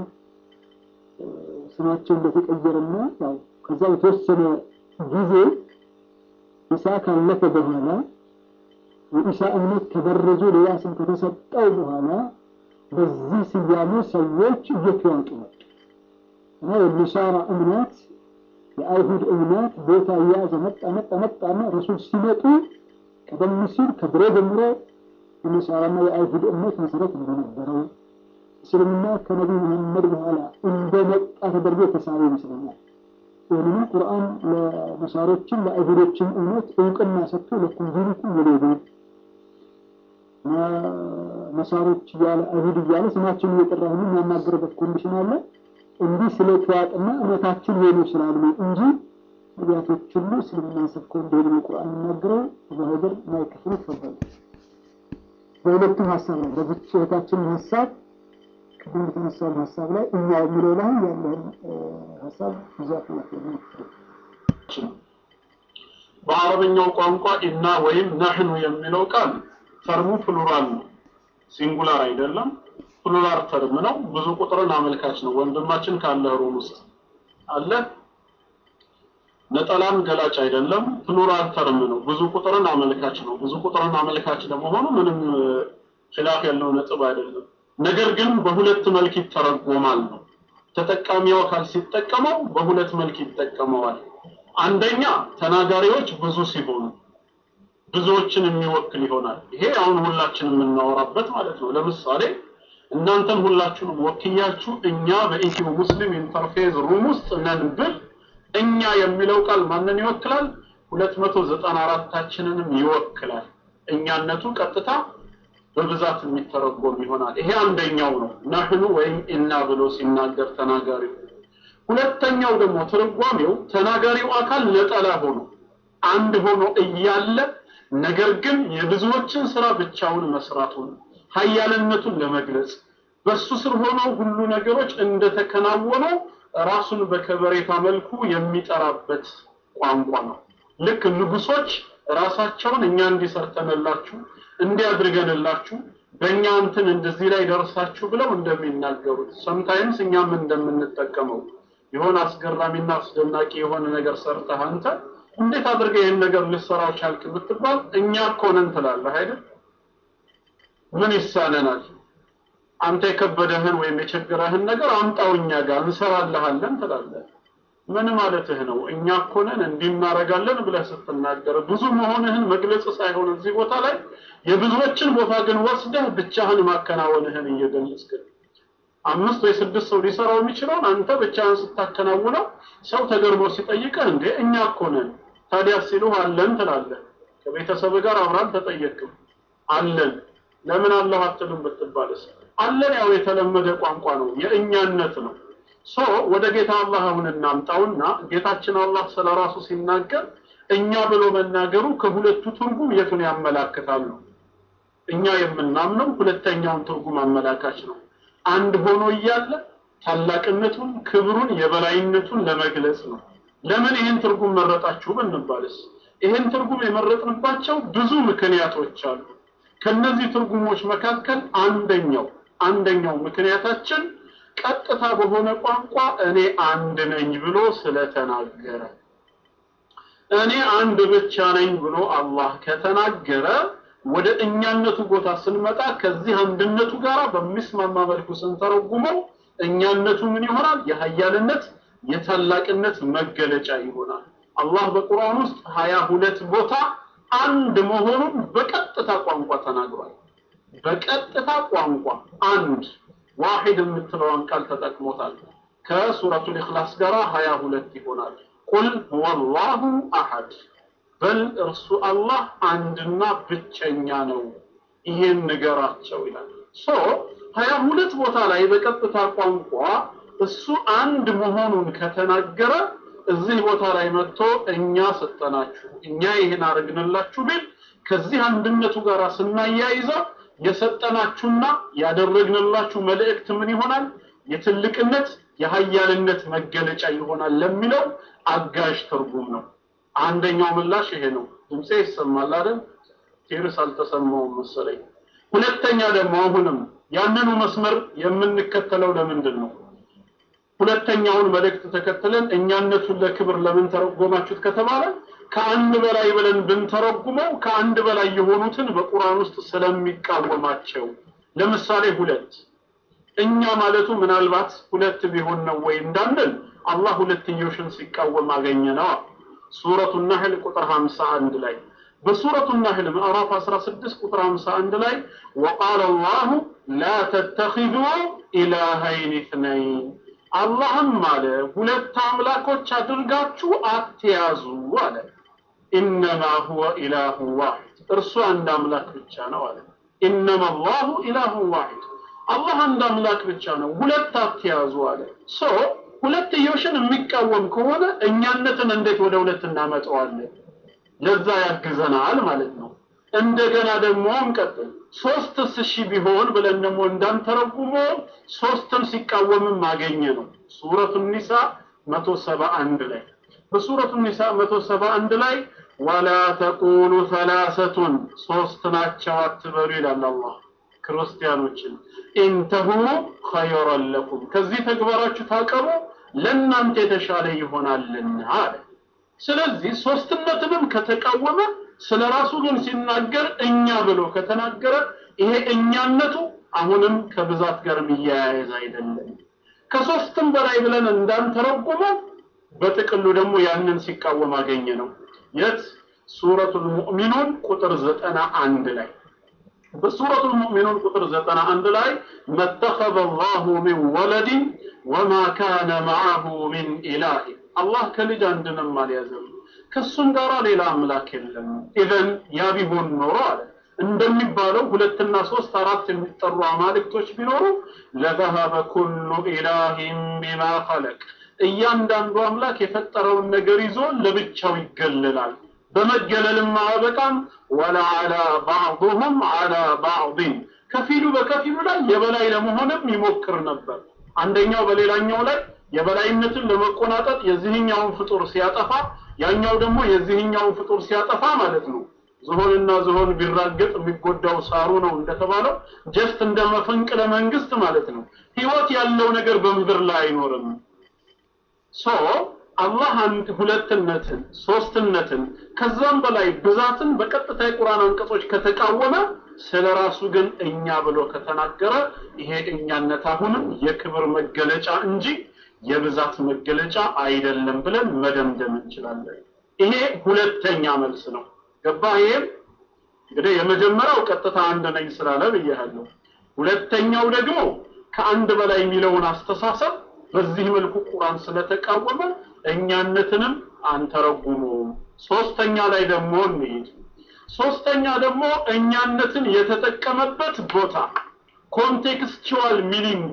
ስማቸው እንደተቀየረና ያው ከዛ የተወሰነ ጊዜ ኢሳ ካለፈ በኋላ የኢሳ እምነት ተበረዞ ሌላ ስም ከተሰጠው በኋላ በዚህ ስያሜ ሰዎች እየተዋጡ መጡ እና የነሳራ እምነት የአይሁድ እምነት ቦታ እየያዘ መጣ መጣ መጣና ረሱል ሲመጡ ቀደም ሲል ከድሮ ጀምሮ የነሳራና የአይሁድ እምነት መሰረት እንደነበረው እስልምና ከነቢ መሐመድ በኋላ እንደመጣ ተደርጎ የተሳበ ይመስለኛል። ይህንንም ቁርአን ለነሳሮችም ለአይሁዶችም እምነት እውቅና ሰጥቶ ለኩም ዲኑኩም ወሊየ ዲን ነሳሮች እያለ አይሁድ እያለ ስማችን እየጠራ ሁሉ የሚያናገርበት ኮንዲሽን አለ። እንዲህ ስለተዋጥና እምነታችን ይሄ ነው ስላሉ ነው እንጂ ነቢያቶች ሁሉ እስልምናን ሰብከው እንደሆነ ነው ቁርአን የሚናገረው። በሀገር ማይክፍሉ ይፈበሉ በሁለቱም ሀሳብ ላይ በዚች እህታችን ሀሳብ ቅድም በተነሳው ሀሳብ ላይ እኛ የሚለው ላይ ያለውን ሀሳብ ይዛፍላት በአረበኛው ቋንቋ ኢና ወይም ነህኑ የሚለው ቃል ተርሙ ፕሉራል ነው፣ ሲንጉላር አይደለም። ፕሉራል ተርም ነው። ብዙ ቁጥርን አመልካች ነው። ወንድማችን ካለ ሩም ውስጥ አለ። ነጠላም ገላጭ አይደለም። ፕሉራል ተርም ነው። ብዙ ቁጥርን አመልካች ነው። ብዙ ቁጥርን አመልካች ለመሆኑ ምንም ኺላፍ ያለው ነጥብ አይደለም። ነገር ግን በሁለት መልክ ይተረጎማል ነው። ተጠቃሚው አካል ሲጠቀመው በሁለት መልክ ይጠቀመዋል። አንደኛ ተናጋሪዎች ብዙ ሲሆኑ ብዙዎችን የሚወክል ይሆናል። ይሄ አሁን ሁላችን የምናወራበት ማለት ነው። ለምሳሌ እናንተን ሁላችሁንም ወክያችሁ እኛ በኢትዮ ሙስሊም ኢንተርፌስ ሩም ውስጥ ነን ብል እኛ የሚለው ቃል ማንን ይወክላል? 294ታችንንም ይወክላል። እኛነቱ ቀጥታ በብዛት የሚተረጎም ይሆናል። ይሄ አንደኛው ነው። ነህኑ ወይም ኢና ብሎ ሲናገር ተናጋሪው። ሁለተኛው ደግሞ ትርጓሜው ተናጋሪው አካል ነጠላ ሆኖ አንድ ሆኖ እያለ ነገር ግን የብዙዎችን ስራ ብቻውን መስራቱን ሀያልነቱን ለመግለጽ በሱ ስር ሆነው ሁሉ ነገሮች እንደተከናወነው ራሱን በከበሬታ መልኩ የሚጠራበት ቋንቋ ነው። ልክ ንጉሶች ራሳቸውን እኛ እንዲሰርተንላችሁ እንዲያድርገንላችሁ በእኛ እንትን እንደዚህ ላይ ደርሳችሁ ብለው እንደሚናገሩት ሰምታይምስ እኛም እንደምንጠቀመው የሆነ አስገራሚና አስደናቂ የሆነ ነገር ሰርተህ አንተ እንዴት አድርገህ ይህን ነገር ልሰራው ቻልክ ብትባል እኛ እኮ ነን ትላለህ አይደል? ምን ይሳነናል? አንተ የከበደህን ወይም የቸገረህን ነገር አምጣው እኛ ጋር እንሰራልሃለን ትላለህ። ምን ማለትህ ነው? እኛ እኮ ነን እንዲህ እናደርጋለን ብለህ ስትናገር ብዙ መሆንህን መግለጽ ሳይሆን እዚህ ቦታ ላይ የብዙዎችን ቦታ ግን ወስደህ ብቻህን ማከናወንህን እየገለጽክ ነው። አምስት ወይ ስድስት ሰው ሊሰራው የሚችለውን አንተ ብቻህን ስታከናውነው ሰው ተገርሞ ሲጠይቅህ እንዴ እኛ እኮ ነን ታዲያ ሲሉህ አለን ትላለህ። ከቤተሰብ ጋር አብራን ተጠየቅም አለን ለምን አለሁ አትልም ብትባልስ አለን ያው የተለመደ ቋንቋ ነው የእኛነት ነው ሶ ወደ ጌታ አላህ አሁን እናምጣውና ጌታችን አላህ ስለ ራሱ ሲናገር እኛ ብሎ መናገሩ ከሁለቱ ትርጉም የቱን ያመላክታሉ እኛ የምናምነው ሁለተኛውን ትርጉም አመላካች ነው አንድ ሆኖ እያለ ታላቅነቱን ክብሩን የበላይነቱን ለመግለጽ ነው ለምን ይህን ትርጉም መረጣችሁ ብንባልስ ይህን ትርጉም የመረጥንባቸው ብዙ ምክንያቶች አሉ ከነዚህ ትርጉሞች መካከል አንደኛው አንደኛው ምክንያታችን ቀጥታ በሆነ ቋንቋ እኔ አንድ ነኝ ብሎ ስለተናገረ እኔ አንድ ብቻ ነኝ ብሎ አላህ ከተናገረ ወደ እኛነቱ ቦታ ስንመጣ ከዚህ አንድነቱ ጋር በሚስማማ መልኩ ስንተረጉመው እኛነቱ ምን ይሆናል? የሀያልነት የታላቅነት መገለጫ ይሆናል። አላህ በቁርአን ውስጥ ሀያ ሁለት ቦታ አንድ መሆኑን በቀጥታ ቋንቋ ተናግሯል። በቀጥታ ቋንቋ አንድ ዋሂድ የምትለዋን ቃል ተጠቅሞታል። ከሱረቱል ኢኽላስ ጋር ሀያ ሁለት ይሆናል። ቁል ሁወላሁ አሐድ በል እርሱ አላህ አንድና ብቸኛ ነው፣ ይሄን ንገራቸው ይላል። ሶ ሀያ ሁለት ቦታ ላይ በቀጥታ ቋንቋ እሱ አንድ መሆኑን ከተናገረ እዚህ ቦታ ላይ መጥቶ እኛ ሰጠናችሁ፣ እኛ ይህን አረግንላችሁ ቢል ከዚህ አንድነቱ ጋር ስናያይዘው የሰጠናችሁና ያደረግንላችሁ መልእክት ምን ይሆናል? የትልቅነት የሀያልነት መገለጫ ይሆናል ለሚለው አጋዥ ትርጉም ነው። አንደኛው ምላሽ ይሄ ነው። ድምጼ ይሰማል አይደል? ቴርስ አልተሰማውም መሰለኝ። ሁለተኛ ደግሞ አሁንም ያንኑ መስመር የምንከተለው ለምንድን ነው? ሁለተኛውን መልእክት ተከትለን እኛነቱን ለክብር ለምን ተረጎማችሁት ከተባለ ከአንድ በላይ ብለን ብንተረጉመው ከአንድ በላይ የሆኑትን በቁርአን ውስጥ ስለሚቃወማቸው ለምሳሌ ሁለት እኛ ማለቱ ምናልባት ሁለት ቢሆን ነው ወይ እንዳንል አላህ ሁለትዮሽን ሲቃወም አገኘ ነው ሱረቱ ነህል ቁጥር 51 ላይ በሱረቱ ነህል ምዕራፍ 16 ቁጥር 51 ላይ ወቃለ አላሁ ላ ተተኺዙ ኢላሃይን ኢትነይን አላህም አለ ሁለት አምላኮች አድርጋችሁ አትያዙ አለ ኢነማ ሁወ ኢላሁ ዋሂድ እርሱ አንድ አምላክ ብቻ ነው አለ ኢነማ አላሁ ኢላሁ ዋሂድ አላህ አንድ አምላክ ብቻ ነው ሁለት አትያዙ አለ ሶ ሁለትዮሽን የሚቃወም ከሆነ እኛነትን እንዴት ወደ ሁለት እናመጣዋለን ለዛ ያግዘናል ማለት ነው እንደገና ደግሞ እንቀጥል ሶስትስ እሺ ቢሆን ብለን ደግሞ እንዳንተረጉሞ ሶስትን ሲቃወምም አገኘ ነው ሱረቱ ኒሳ 171 ላይ በሱረቱ ኒሳ 171 ላይ ወላ ተቁሉ ሰላሰቱን ሶስት ናቸው አትበሉ ይላል አላህ ክርስቲያኖችን ኢንተሁ ኸይረን ለኩም ከዚህ ተግባራችሁ ታቀቡ ለእናንተ የተሻለ ይሆናልና አለ ስለዚህ ሶስትነትንም ከተቃወመ ስለ ራሱ ግን ሲናገር እኛ ብሎ ከተናገረ ይሄ እኛነቱ አሁንም ከብዛት ጋር የሚያያዝ አይደለም ከሶስትም በላይ ብለን እንዳንተረጉመው በጥቅሉ ደግሞ ያንን ሲቃወም አገኘ ነው የት ሱረቱል ሙእሚኑን ቁጥር ዘጠና አንድ ላይ በሱረቱል ሙእሚኑን ቁጥር ዘጠና አንድ ላይ መተኸዘ አላሁ ሚን ወለድን ወማ ካነ መዓሁ ሚን ኢላህ አላህ ከልጅ አንድንም አልያዘም ከሱም ጋር ሌላ አምላክ የለም ኢዘን ያ ቢሆን ኖሮ አለ እንደሚባለው ሁለትና ሶስት አራት የሚጠሩ አማልክቶች ቢኖሩ ለዘሀበ ኩሉ ኢላሂን ቢማ ኸለቅ እያንዳንዱ አምላክ የፈጠረውን ነገር ይዞ ለብቻው ይገለላል በመገለልም አያበቃም ወላ አላ ባዕضሁም አላ ባዕضን ከፊሉ በከፊሉ ላይ የበላይ ለመሆንም ይሞክር ነበር አንደኛው በሌላኛው ላይ የበላይነትን ለመቆናጠጥ የዚህኛውን ፍጡር ሲያጠፋ ያኛው ደግሞ የዚህኛውን ፍጡር ሲያጠፋ ማለት ነው። ዝሆንና ዝሆን ቢራገጥ የሚጎዳው ሳሩ ነው እንደተባለው ጀስት እንደ መፈንቅለ መንግስት ማለት ነው። ህይወት ያለው ነገር በምድር ላይ አይኖርም። ሶ አላህ አንድ ሁለትነትን፣ ሶስትነትን ከዛም በላይ ብዛትን በቀጥታ የቁርአን አንቀጾች ከተቃወመ ስለ ራሱ ግን እኛ ብሎ ከተናገረ ይሄ እኛነት አሁንም የክብር መገለጫ እንጂ የብዛት መገለጫ አይደለም ብለን መደምደም እንችላለን። ይሄ ሁለተኛ መልስ ነው። ገባ? ይሄም እንግዲህ የመጀመሪያው ቀጥታ አንድ ነኝ ስላለ ብያለሁ። ሁለተኛው ደግሞ ከአንድ በላይ የሚለውን አስተሳሰብ በዚህ መልኩ ቁርአን ስለተቃወመ እኛነትንም አንተረጉመውም። ሶስተኛ ላይ ደግሞ እንሂድ። ሶስተኛ ደግሞ እኛነትን የተጠቀመበት ቦታ ኮንቴክስቹዋል ሚኒንጉ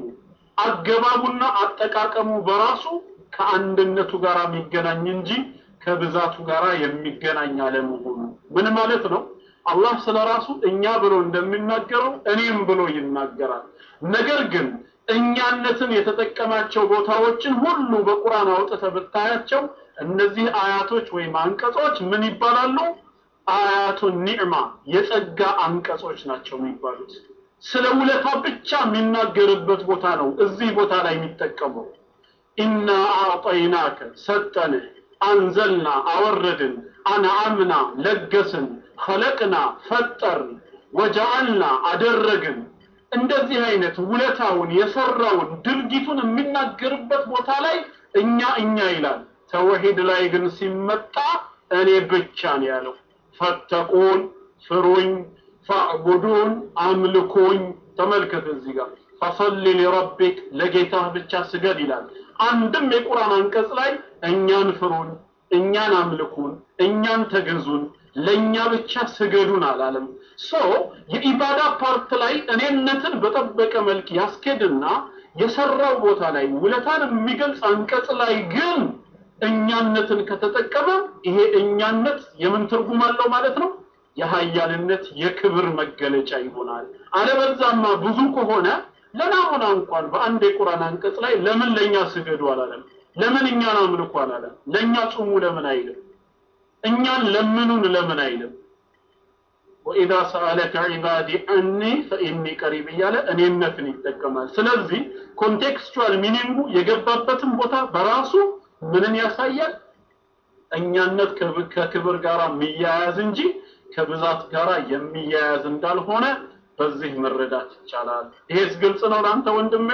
አገባቡና አጠቃቀሙ በራሱ ከአንድነቱ ጋር የሚገናኝ እንጂ ከብዛቱ ጋር የሚገናኝ አለመሆኑ ምን ማለት ነው? አላህ ስለ ራሱ እኛ ብሎ እንደሚናገረው እኔም ብሎ ይናገራል። ነገር ግን እኛነትን የተጠቀማቸው ቦታዎችን ሁሉ በቁርአን አውጥተህ ብታያቸው እነዚህ አያቶች ወይም አንቀጾች ምን ይባላሉ? አያቱ ኒዕማ የጸጋ አንቀጾች ናቸው የሚባሉት። ስለ ውለታ ብቻ የሚናገርበት ቦታ ነው እዚህ ቦታ ላይ የሚጠቀመው። ኢና አዕጠይናከ ሰጠንህ፣ አንዘልና አወረድን፣ አንዓምና ለገስን፣ ኸለቅና ፈጠርን፣ ወጀዐልና አደረግን። እንደዚህ አይነት ውለታውን የሰራውን ድርጊቱን የሚናገርበት ቦታ ላይ እኛ እኛ ይላል። ተውሂድ ላይ ግን ሲመጣ እኔ ብቻ ነው ያለው። ፈተቁን ፍሩኝ፣ ፈዕቡዱን አምልኩኝ። ተመልከት እዚህ ጋር ፈሰሊ ሊረቢክ ለጌታህ ብቻ ስገድ ይላል። አንድም የቁርአን አንቀጽ ላይ እኛን ፍሩን፣ እኛን አምልኩን፣ እኛን ተገዙን፣ ለእኛ ብቻ ስገዱን አላለም። ሶ የኢባዳ ፓርት ላይ እኔነትን በጠበቀ መልክ ያስኬድና የሰራው ቦታ ላይ ውለታን የሚገልጽ አንቀጽ ላይ ግን እኛነትን ከተጠቀመ ይሄ እኛነት የምን ትርጉም አለው ማለት ነው? የሀያልነት የክብር መገለጫ ይሆናል። አለበዛማ ብዙ ከሆነ ለናሙና እንኳን በአንድ የቁርአን አንቀጽ ላይ ለምን ለኛ ስገዱ አላለም? ለምን እኛን አምልኩ አላለም? ለኛ ጹሙ ለምን አይልም? እኛን ለምኑን ለምን አይልም? ወኢዛ ሰአለከ ዒባዲ አኒ ፈኢኒ ቀሪብ እያለ እኔነትን ይጠቀማል። ስለዚህ ኮንቴክስቹዋል ሚኒንጉ የገባበትን ቦታ በራሱ ምንን ያሳያል? እኛነት ከክብር ጋር የሚያያዝ እንጂ ከብዛት ጋር የሚያያዝ እንዳልሆነ በዚህ መረዳት ይቻላል። ይሄስ ግልጽ ነው ለአንተ ወንድሜ?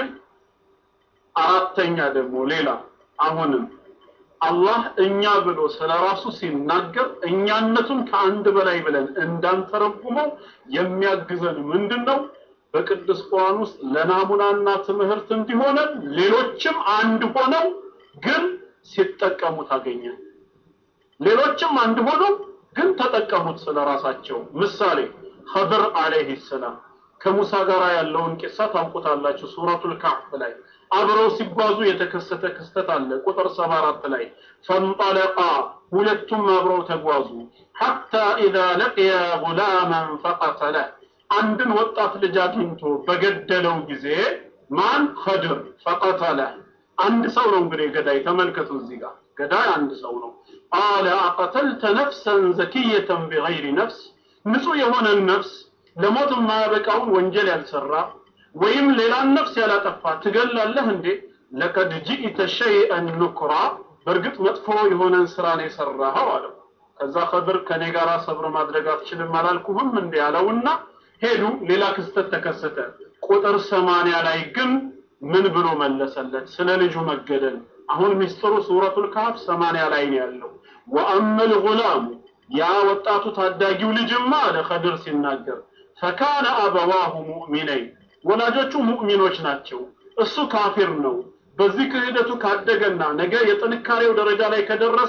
አራተኛ ደግሞ ሌላ አሁንም አላህ እኛ ብሎ ስለ ራሱ ሲናገር እኛነቱን ከአንድ በላይ ብለን እንዳንተረጉመው የሚያግዘን ምንድን ነው? በቅዱስ ቁርአን ውስጥ ለናሙናና ትምህርት እንዲሆነን ሌሎችም አንድ ሆነው ግን ሲጠቀሙ ታገኛል። ሌሎችም አንድ ሆነው ግን ተጠቀሙት ስለ ራሳቸው። ምሳሌ ኸድር አለይሂ ሰላም ከሙሳ ጋር ያለውን ቂሳ ታውቁታላችሁ። ሱረቱል ካህፍ ላይ አብረው ሲጓዙ የተከሰተ ክስተት አለ። ቁጥር 74 ላይ ፈንጠለቃ ሁለቱም አብረው ተጓዙ ሐታ ኢዛ ለቅያ ጉላመን ፈቀተለ አንድን ወጣት ልጅ አግኝቶ በገደለው ጊዜ ማን ኸድር ፈቀተለ አንድ ሰው ነው እንግዲህ ገዳይ ተመልከቱ እዚህ ጋር ገዳይ አንድ ሰው ነው ቃለ አቀተልተ ነፍሰን ዘኪየተን ቢገይሪ ነፍስ ንጹህ የሆነን ነፍስ ለሞት የማያበቃውን ወንጀል ያልሰራ ወይም ሌላን ነፍስ ያላጠፋ ትገላለህ እንዴ ለቀድ ጂኢተ ሸይአን ኑክራ በእርግጥ መጥፎ የሆነን ስራን የሰራኸው አለው ከዛ ኸድር ከኔ ጋር ሰብር ማድረግ አትችልም አላልኩህም እንዴ አለውና ሄዱ ሌላ ክስተት ተከሰተ ቁጥር ሰማንያ ላይ ግን ምን ብሎ መለሰለት ስለ ልጁ መገደል አሁን ሚስጥሩ ሱረቱል ካህፍ ሰማንያ ላይ ነው ያለው ወአመል ጉላሙ ያ ወጣቱ ታዳጊው ልጅማ አለ ኸድር ሲናገር ፈካነ አበዋሁ ሙእሚነይን ወላጆቹ ሙእሚኖች ናቸው እሱ ካፊር ነው በዚህ ክህደቱ ካደገና ነገ የጥንካሬው ደረጃ ላይ ከደረሰ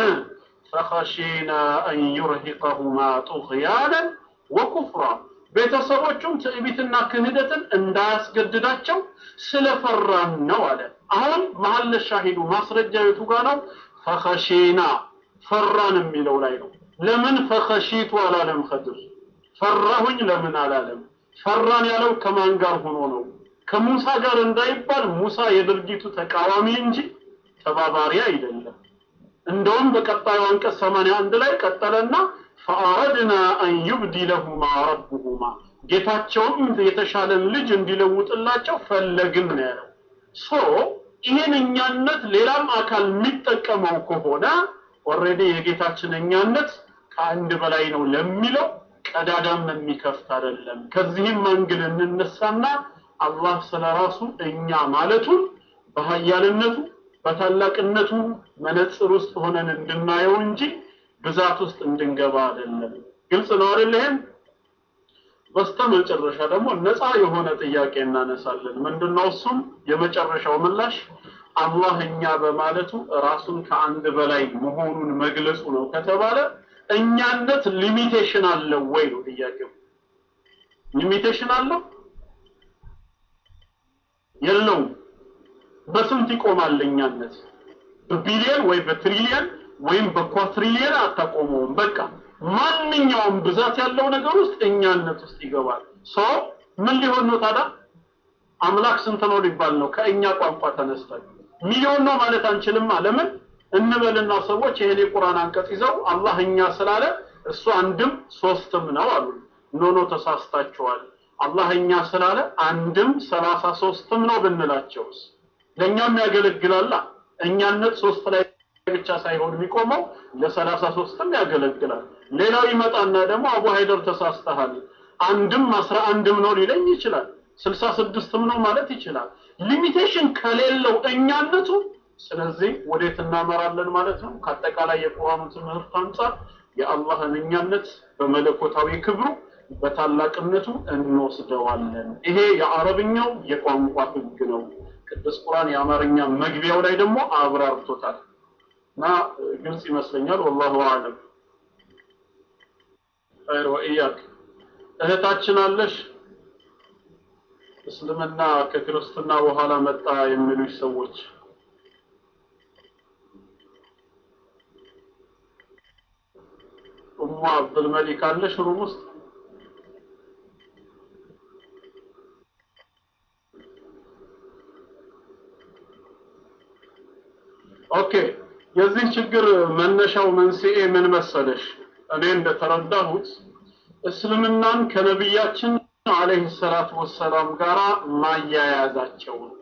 ፈኸሺና አን ዩርሂቀሁማ ጡግያነን ወኩፍራ ቤተሰቦቹም ትዕቢትና ክህደትን እንዳያስገድዳቸው ስለፈራን ነው አለ አሁን መሀል ሻሂዱ ማስረጃ የቱ ጋር ነው ፈኸሺና ፈራን የሚለው ላይ ነው ለምን ፈኸሺቱ አላለም ኸድር ፈራሁኝ ለምን አላለም ፈራን ያለው ከማን ጋር ሆኖ ነው ከሙሳ ጋር እንዳይባል ሙሳ የድርጊቱ ተቃዋሚ እንጂ ተባባሪ አይደለም እንደውም በቀጣዩ አንቀጽ 81 ላይ ቀጠለና ፈአረድና አን ዩብዲለሁማ ረቡሁማ ጌታቸውም የተሻለን ልጅ እንዲለውጥላቸው ፈለግን ነው ያለው። ሶ ይህን እኛነት ሌላም አካል የሚጠቀመው ከሆነ ኦልሬዲ የጌታችን እኛነት ከአንድ በላይ ነው ለሚለው ቀዳዳም የሚከፍት አይደለም። ከዚህም አንግል እንነሳና አላህ ስለ ራሱ እኛ ማለቱን በሀያልነቱ በታላቅነቱ መነጽር ውስጥ ሆነን እንድናየው እንጂ ብዛት ውስጥ እንድንገባ አይደለም። ግልጽ ነው አይደል? ይሄን በስተመጨረሻ ደግሞ ነፃ የሆነ ጥያቄ እናነሳለን። ምንድነው እሱም? የመጨረሻው ምላሽ አላህ እኛ በማለቱ ራሱን ከአንድ በላይ መሆኑን መግለጹ ነው ከተባለ እኛነት ሊሚቴሽን አለው ወይ ነው ጥያቄው። ሊሚቴሽን አለው የለውም? በስንት ይቆማል እኛነት? በቢሊየን ወይ በትሪሊየን ወይም በኳትሪሊየን አታቆመውም። በቃ ማንኛውም ብዛት ያለው ነገር ውስጥ እኛነት ውስጥ ይገባል። ሰው ምን ሊሆን ነው ታዲያ? አምላክ ስንት ነው ሊባል ነው? ከእኛ ቋንቋ ተነስተን ሚሊዮን ነው ማለት አንችልም። ለምን እንበልና ሰዎች ይሄን የቁርአን አንቀጽ ይዘው አላህ እኛ ስላለ እሱ አንድም ሶስትም ነው አሉ። ኖ ኖ ተሳስታችኋል። አላህ እኛ ስላለ አንድም ሰላሳ ሶስትም ነው ብንላቸውስ ለእኛም ያገለግላላ። እኛነት ሶስት ላይ ብቻ ሳይሆን የሚቆመው ለሰላሳ ሶስትም ያገለግላል። ሌላው ይመጣና ደግሞ አቡ ሀይደር ተሳስተሃል፣ አንድም አስራ አንድም ነው ሊለኝ ይችላል። ስልሳ ስድስትም ነው ማለት ይችላል። ሊሚቴሽን ከሌለው እኛነቱ ስለዚህ ወዴት እናመራለን ማለት ነው? ከአጠቃላይ የቁርአኑ ትምህርት አንጻር የአላህን እኛነት በመለኮታዊ ክብሩ በታላቅነቱ እንወስደዋለን። ይሄ የአረብኛው የቋንቋ ህግ ነው። ቅዱስ ቁርአን የአማርኛ መግቢያው ላይ ደግሞ አብራርቶታል እና ግልጽ ይመስለኛል። ወላሁ አለም። ኸይር ወኢያክ እህታችን አለሽ እስልምና ከክርስትና በኋላ መጣ የሚሉሽ ሰዎች ኡሙ አብዱልመሊክ አለሽ ሩም ውስጥ ኦኬ የዚህ ችግር መነሻው መንስኤ ምን መሰለሽ እኔ እንደተረዳሁት እስልምናን ከነቢያችን አለይሂ ሰላቱ ወሰላም ጋራ ማያያዛቸው ነው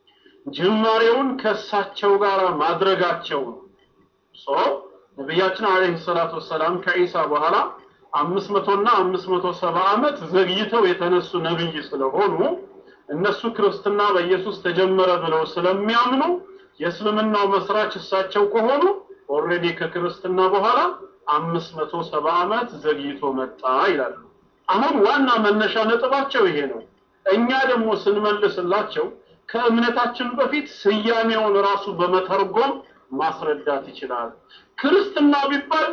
ጅማሬውን ከእሳቸው ጋር ማድረጋቸው ነው ሶ ነቢያችን አለይሂ ሰላቱ ወሰላም ከኢሳ በኋላ አምስት መቶና አምስት መቶ ሰባ ዓመት ዘግይተው የተነሱ ነብይ ስለሆኑ እነሱ ክርስትና በኢየሱስ ተጀመረ ብለው ስለሚያምኑ የእስልምናው መስራች እሳቸው ከሆኑ ኦልሬዲ ከክርስትና በኋላ አምስት መቶ ሰባ ዓመት ዘግይቶ መጣ ይላሉ። አሁን ዋና መነሻ ነጥባቸው ይሄ ነው። እኛ ደግሞ ስንመልስላቸው ከእምነታችን በፊት ስያሜውን ራሱ በመተርጎም ማስረዳት ይችላል። ክርስትና ቢባል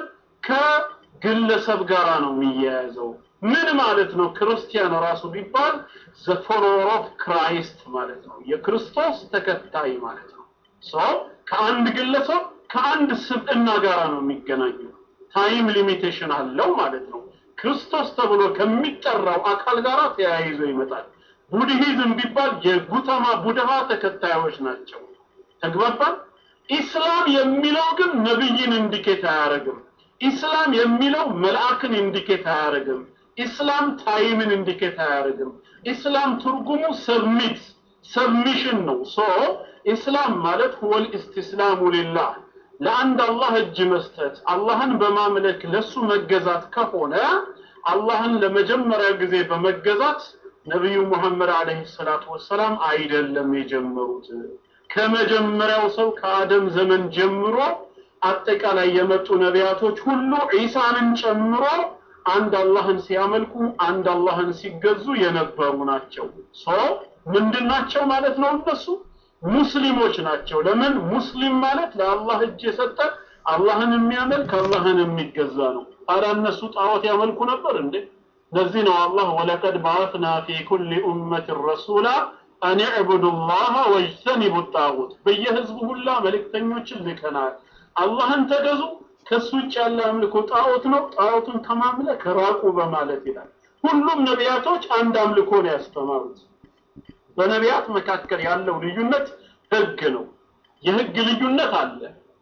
ከግለሰብ ጋራ ነው የሚያያዘው። ምን ማለት ነው? ክርስቲያን ራሱ ቢባል ዘ ፎሎወር ኦፍ ክራይስት ማለት ነው። የክርስቶስ ተከታይ ማለት ነው። ሰው ከአንድ ግለሰብ ከአንድ ስብዕና ጋራ ነው የሚገናኘው። ታይም ሊሚቴሽን አለው ማለት ነው። ክርስቶስ ተብሎ ከሚጠራው አካል ጋር ተያይዞ ይመጣል። ቡድሂዝም ቢባል የጉተማ ቡድሃ ተከታዮች ናቸው። ተግባባን? ኢስላም የሚለው ግን ነብይን ኢንዲኬት አያደርግም። ኢስላም የሚለው መልአክን ኢንዲኬት አያደርግም። ኢስላም ታይምን ኢንዲኬት አያደርግም። ኢስላም ትርጉሙ ሰብሚት ሰብሚሽን ነው። ሶ ኢስላም ማለት ሁወል ኢስቲስላሙ ሊላህ ለአንድ አላህ እጅ መስጠት አላህን በማምለክ ለሱ መገዛት ከሆነ አላህን ለመጀመሪያ ጊዜ በመገዛት ነቢዩ ሙሐመድ አለይሂ ሰላቱ ወሰላም አይደለም የጀመሩት። ከመጀመሪያው ሰው ከአደም ዘመን ጀምሮ አጠቃላይ የመጡ ነቢያቶች ሁሉ ዒሳንን ጨምሮ አንድ አላህን ሲያመልኩ አንድ አላህን ሲገዙ የነበሩ ናቸው። ሶ ምንድናቸው ማለት ነው እነሱ ሙስሊሞች ናቸው። ለምን ሙስሊም ማለት ለአላህ እጅ የሰጠ አላህን የሚያመልክ አላህን የሚገዛ ነው። ታዲያ እነሱ ጣዖት ያመልኩ ነበር እንዴ? ለዚህ ነው አላህ ወለቀድ በዓትና ፊ ኩሊ ኡመትን ረሱላ አን ዕቡዱ ላህ ወጅተኒቡ ጣዖት፣ በየህዝቡ ሁላ መልእክተኞችን ልከናል። አላህን ተገዙ፣ ከሱ ውጭ ያለ አምልኮ ጣዖት ነው፣ ጣዖቱን ከማምለክ ራቁ በማለት ይላል። ሁሉም ነቢያቶች አንድ አምልኮ ነው ያስተማሩት። በነቢያት መካከል ያለው ልዩነት ህግ ነው። የህግ ልዩነት አለ።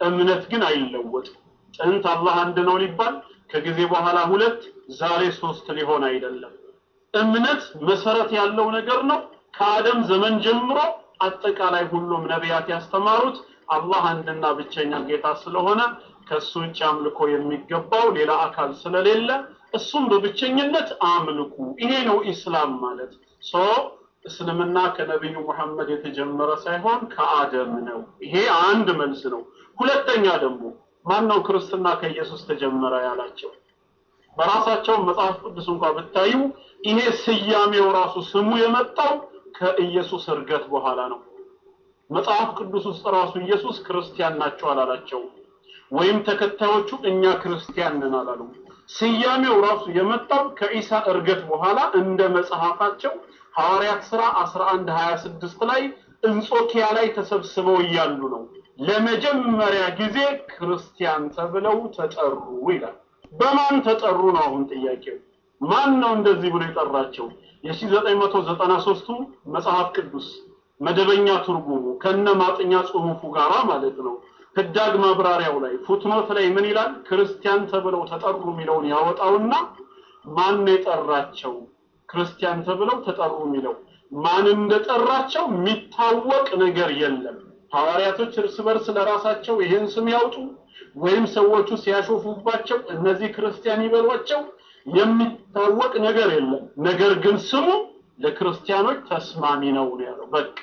እምነት ግን አይለወጥም። ጥንት አላህ አንድ ነው ሊባል ከጊዜ በኋላ ሁለት ዛሬ ሶስት ሊሆን አይደለም። እምነት መሰረት ያለው ነገር ነው። ከአደም ዘመን ጀምሮ አጠቃላይ ሁሉም ነቢያት ያስተማሩት አላህ አንድና ብቸኛ ጌታ ስለሆነ ከሱ ውጭ አምልኮ የሚገባው ሌላ አካል ስለሌለ እሱም በብቸኝነት አምልኩ። ይሄ ነው ኢስላም ማለት። ሶ እስልምና ከነቢዩ ሙሐመድ የተጀመረ ሳይሆን ከአደም ነው። ይሄ አንድ መልስ ነው። ሁለተኛ ደግሞ ማን ነው ክርስትና ከኢየሱስ ተጀመረ ያላቸው? በራሳቸው መጽሐፍ ቅዱስ እንኳን ብታዩ ይሄ ስያሜው ራሱ ስሙ የመጣው ከኢየሱስ እርገት በኋላ ነው። መጽሐፍ ቅዱስ ውስጥ ራሱ ኢየሱስ ክርስቲያን ናቸው አላላቸውም። ወይም ተከታዮቹ እኛ ክርስቲያን ነን አላሉ። ስያሜው ራሱ የመጣው ከኢሳ እርገት በኋላ እንደ መጽሐፋቸው ሐዋርያት ሥራ 11 26 ላይ እንጾኪያ ላይ ተሰብስበው እያሉ ነው ለመጀመሪያ ጊዜ ክርስቲያን ተብለው ተጠሩ ይላል። በማን ተጠሩ ነው አሁን ጥያቄው። ማን ነው እንደዚህ ብሎ የጠራቸው? የ1993ቱ መጽሐፍ ቅዱስ መደበኛ ትርጉሙ ከነ ማጥኛ ጽሑፉ ጋራ ማለት ነው። ህዳግ ማብራሪያው ላይ ፉትኖት ላይ ምን ይላል? ክርስቲያን ተብለው ተጠሩ የሚለውን ያወጣውና ማን ነው የጠራቸው? ክርስቲያን ተብለው ተጠሩ የሚለው ማን እንደጠራቸው የሚታወቅ ነገር የለም። ሐዋርያቶች እርስ በርስ ለራሳቸው ይሄን ስም ያውጡ ወይም ሰዎቹ ሲያሾፉባቸው እነዚህ ክርስቲያን ይበሏቸው የሚታወቅ ነገር የለም። ነገር ግን ስሙ ለክርስቲያኖች ተስማሚ ነው ነው ያለው። በቃ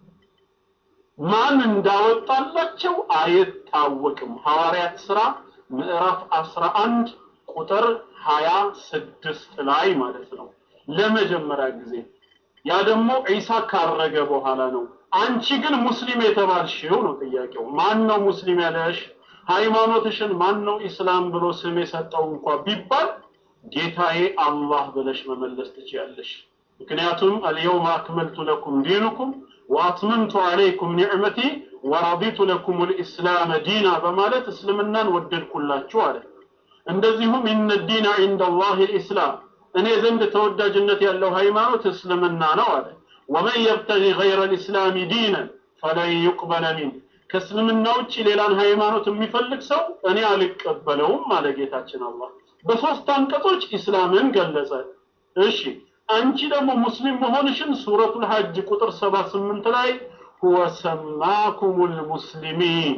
ማን እንዳወጣላቸው አይታወቅም። ሐዋርያት ሥራ ምዕራፍ 11 ቁጥር 26 ላይ ማለት ነው። ለመጀመሪያ ጊዜ ያ ደግሞ ዒሳ ካረገ በኋላ ነው። አንቺ ግን ሙስሊም የተባልሽው ነው ጥያቄው። ማን ነው ሙስሊም ያለሽ? ሃይማኖትሽን ማን ነው ኢስላም ብሎ ስም የሰጠው እንኳ ቢባል ጌታዬ አላህ ብለሽ መመለስ ትችያለሽ። ምክንያቱም አልየውም አክመልቱ ለኩም ዲኑኩም ወአትመምቱ አለይኩም ኒዕመቲ ወረዲቱ ለኩም ልኢስላም ዲና በማለት እስልምናን ወደድኩላችሁ አለ። እንደዚሁም ኢነ ዲና ዒንደ ላህ ልኢስላም እኔ ዘንድ ተወዳጅነት ያለው ሃይማኖት እስልምና ነው አለ። ወመን የብተጊ ገይረ ልእስላሚ ዲነን ፈለን ዩቅበለ ሚን ከእስልምና ውጭ ሌላን ሃይማኖት የሚፈልግ ሰው እኔ አልቀበለውም አለ ጌታችን አላህ። በሶስት አንቀጾች ኢስላምን ገለጸ። እሺ አንቺ ደግሞ ሙስሊም መሆንሽን ሱረቱል ሐጅ ቁጥር 78 ላይ ሁወ ሰማኩሙል ሙስሊሚን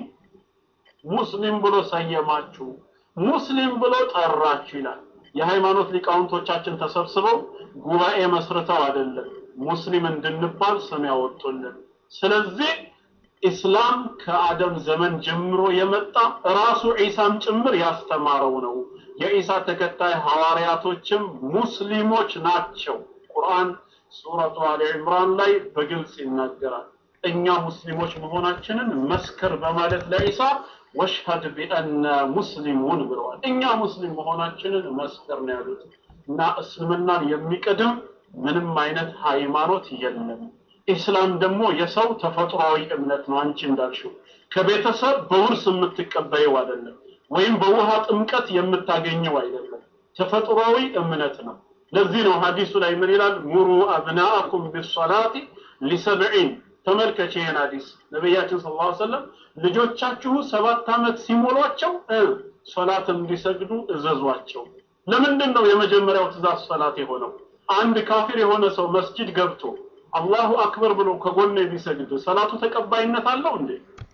ሙስሊም ብሎ ሰየማችሁ፣ ሙስሊም ብሎ ጠራችሁ ይላል። የሃይማኖት ሊቃውንቶቻችን ተሰብስበው ጉባኤ መስርተው አይደለም ሙስሊም እንድንባል ስም ያወጡልን። ስለዚህ ኢስላም ከአደም ዘመን ጀምሮ የመጣ ራሱ ዒሳም ጭምር ያስተማረው ነው። የኢሳ ተከታይ ሐዋርያቶችም ሙስሊሞች ናቸው። ቁርአን ሱረቱ አሊ ዕምራን ላይ በግልጽ ይናገራል። እኛ ሙስሊሞች መሆናችንን መስከር በማለት ለኢሳ ወሽሀድ ቢአና ሙስሊሙን ብለዋል። እኛ ሙስሊም መሆናችንን መስከር ነው ያሉት እና እስልምናን የሚቀድም ምንም አይነት ሃይማኖት የለም። ኢስላም ደግሞ የሰው ተፈጥሯዊ እምነት ነው። አንቺ እንዳልሽው ከቤተሰብ በውርስ የምትቀበየው አይደለም፣ ወይም በውሃ ጥምቀት የምታገኘው አይደለም። ተፈጥሯዊ እምነት ነው። ለዚህ ነው ሐዲሱ ላይ ምን ይላል? ሙሩ አብናአኩም ቢሰላቲ ሊሰብዒን ተመልከች ይሄን ሐዲስ ነቢያችን ሰለላሁ ዐለይሂ ወሰለም ልጆቻችሁ ሰባት ዓመት ሲሞሏቸው እ ሶላት እንዲሰግዱ እዘዟቸው። ለምንድን ነው የመጀመሪያው ትእዛዝ ሶላት የሆነው? አንድ ካፊር የሆነ ሰው መስጂድ ገብቶ አላሁ አክበር ብሎ ከጎኔ ቢሰግድ ሰላቱ ተቀባይነት አለው እንዴ?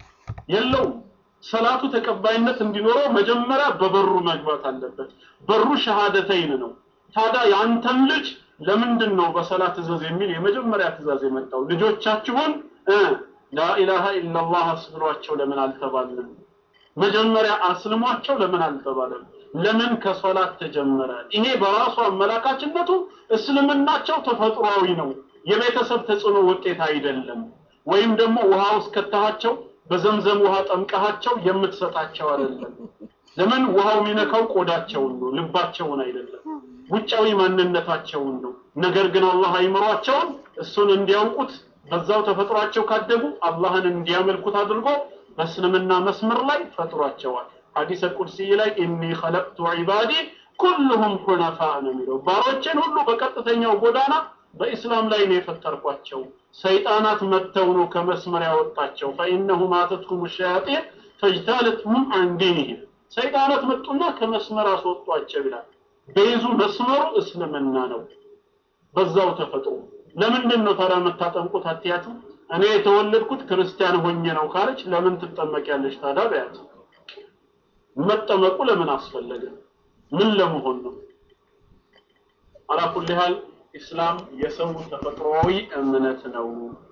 የለውም። ሰላቱ ተቀባይነት እንዲኖረው መጀመሪያ በበሩ መግባት አለበት። በሩ ሸሃደተይን ነው። ታዲያ የአንተን ልጅ ለምንድን ነው በሰላት ትእዛዝ የሚል የመጀመሪያ ትእዛዝ የመጣው? ልጆቻችሁን እ ላኢላሃ ኢላላህ አስብሏቸው ለምን አልተባለም? መጀመሪያ አስልሟቸው ለምን አልተባለም? ለምን ከሶላት ተጀመረ? ይሄ በራሱ አመላካችነቱ እስልምናቸው ተፈጥሯዊ ነው። የቤተሰብ ተጽዕኖ ውጤት አይደለም። ወይም ደግሞ ውሃ ውስጥ ከተሃቸው በዘምዘም ውሃ ጠምቀሃቸው የምትሰጣቸው አይደለም። ለምን ውሃው የሚነካው ቆዳቸውን ነው፣ ልባቸውን አይደለም። ውጫዊ ማንነታቸውን ነው። ነገር ግን አላህ አይምሯቸውን እሱን እንዲያውቁት በዛው ተፈጥሯቸው ካደጉ አላህን እንዲያመልኩት አድርጎ በእስልምና መስመር ላይ ፈጥሯቸዋል። ሐዲሰ ቁድሲ ላይ ኢኒ ኸለቅቱ ዒባዲ ኩልሁም ሁነፋ ነው የሚለው ባሮቼን ሁሉ በቀጥተኛው ጎዳና በኢስላም ላይ ነው የፈጠርኳቸው። ሰይጣናት መጥተው ነው ከመስመር ያወጣቸው። ፈኢነሁ ማተትኩም ሸያጢን ፈጅታለትሁም አን ዲኒሂም ሰይጣናት መጡና ከመስመር አስወጧቸው ይላል። ቤዙ መስመሩ እስልምና ነው። በዛው ተፈጥሮ ለምንድን ነው ታዲያ የምታጠምቁት አትያቱ? እኔ የተወለድኩት ክርስቲያን ሆኜ ነው ካለች ለምን ትጠመቂያለሽ ታዲያ በያት። መጠመቁ ለምን አስፈለገ? ምን ለመሆን ነው? አላኩል ያህል ኢስላም የሰው ተፈጥሯዊ እምነት ነው።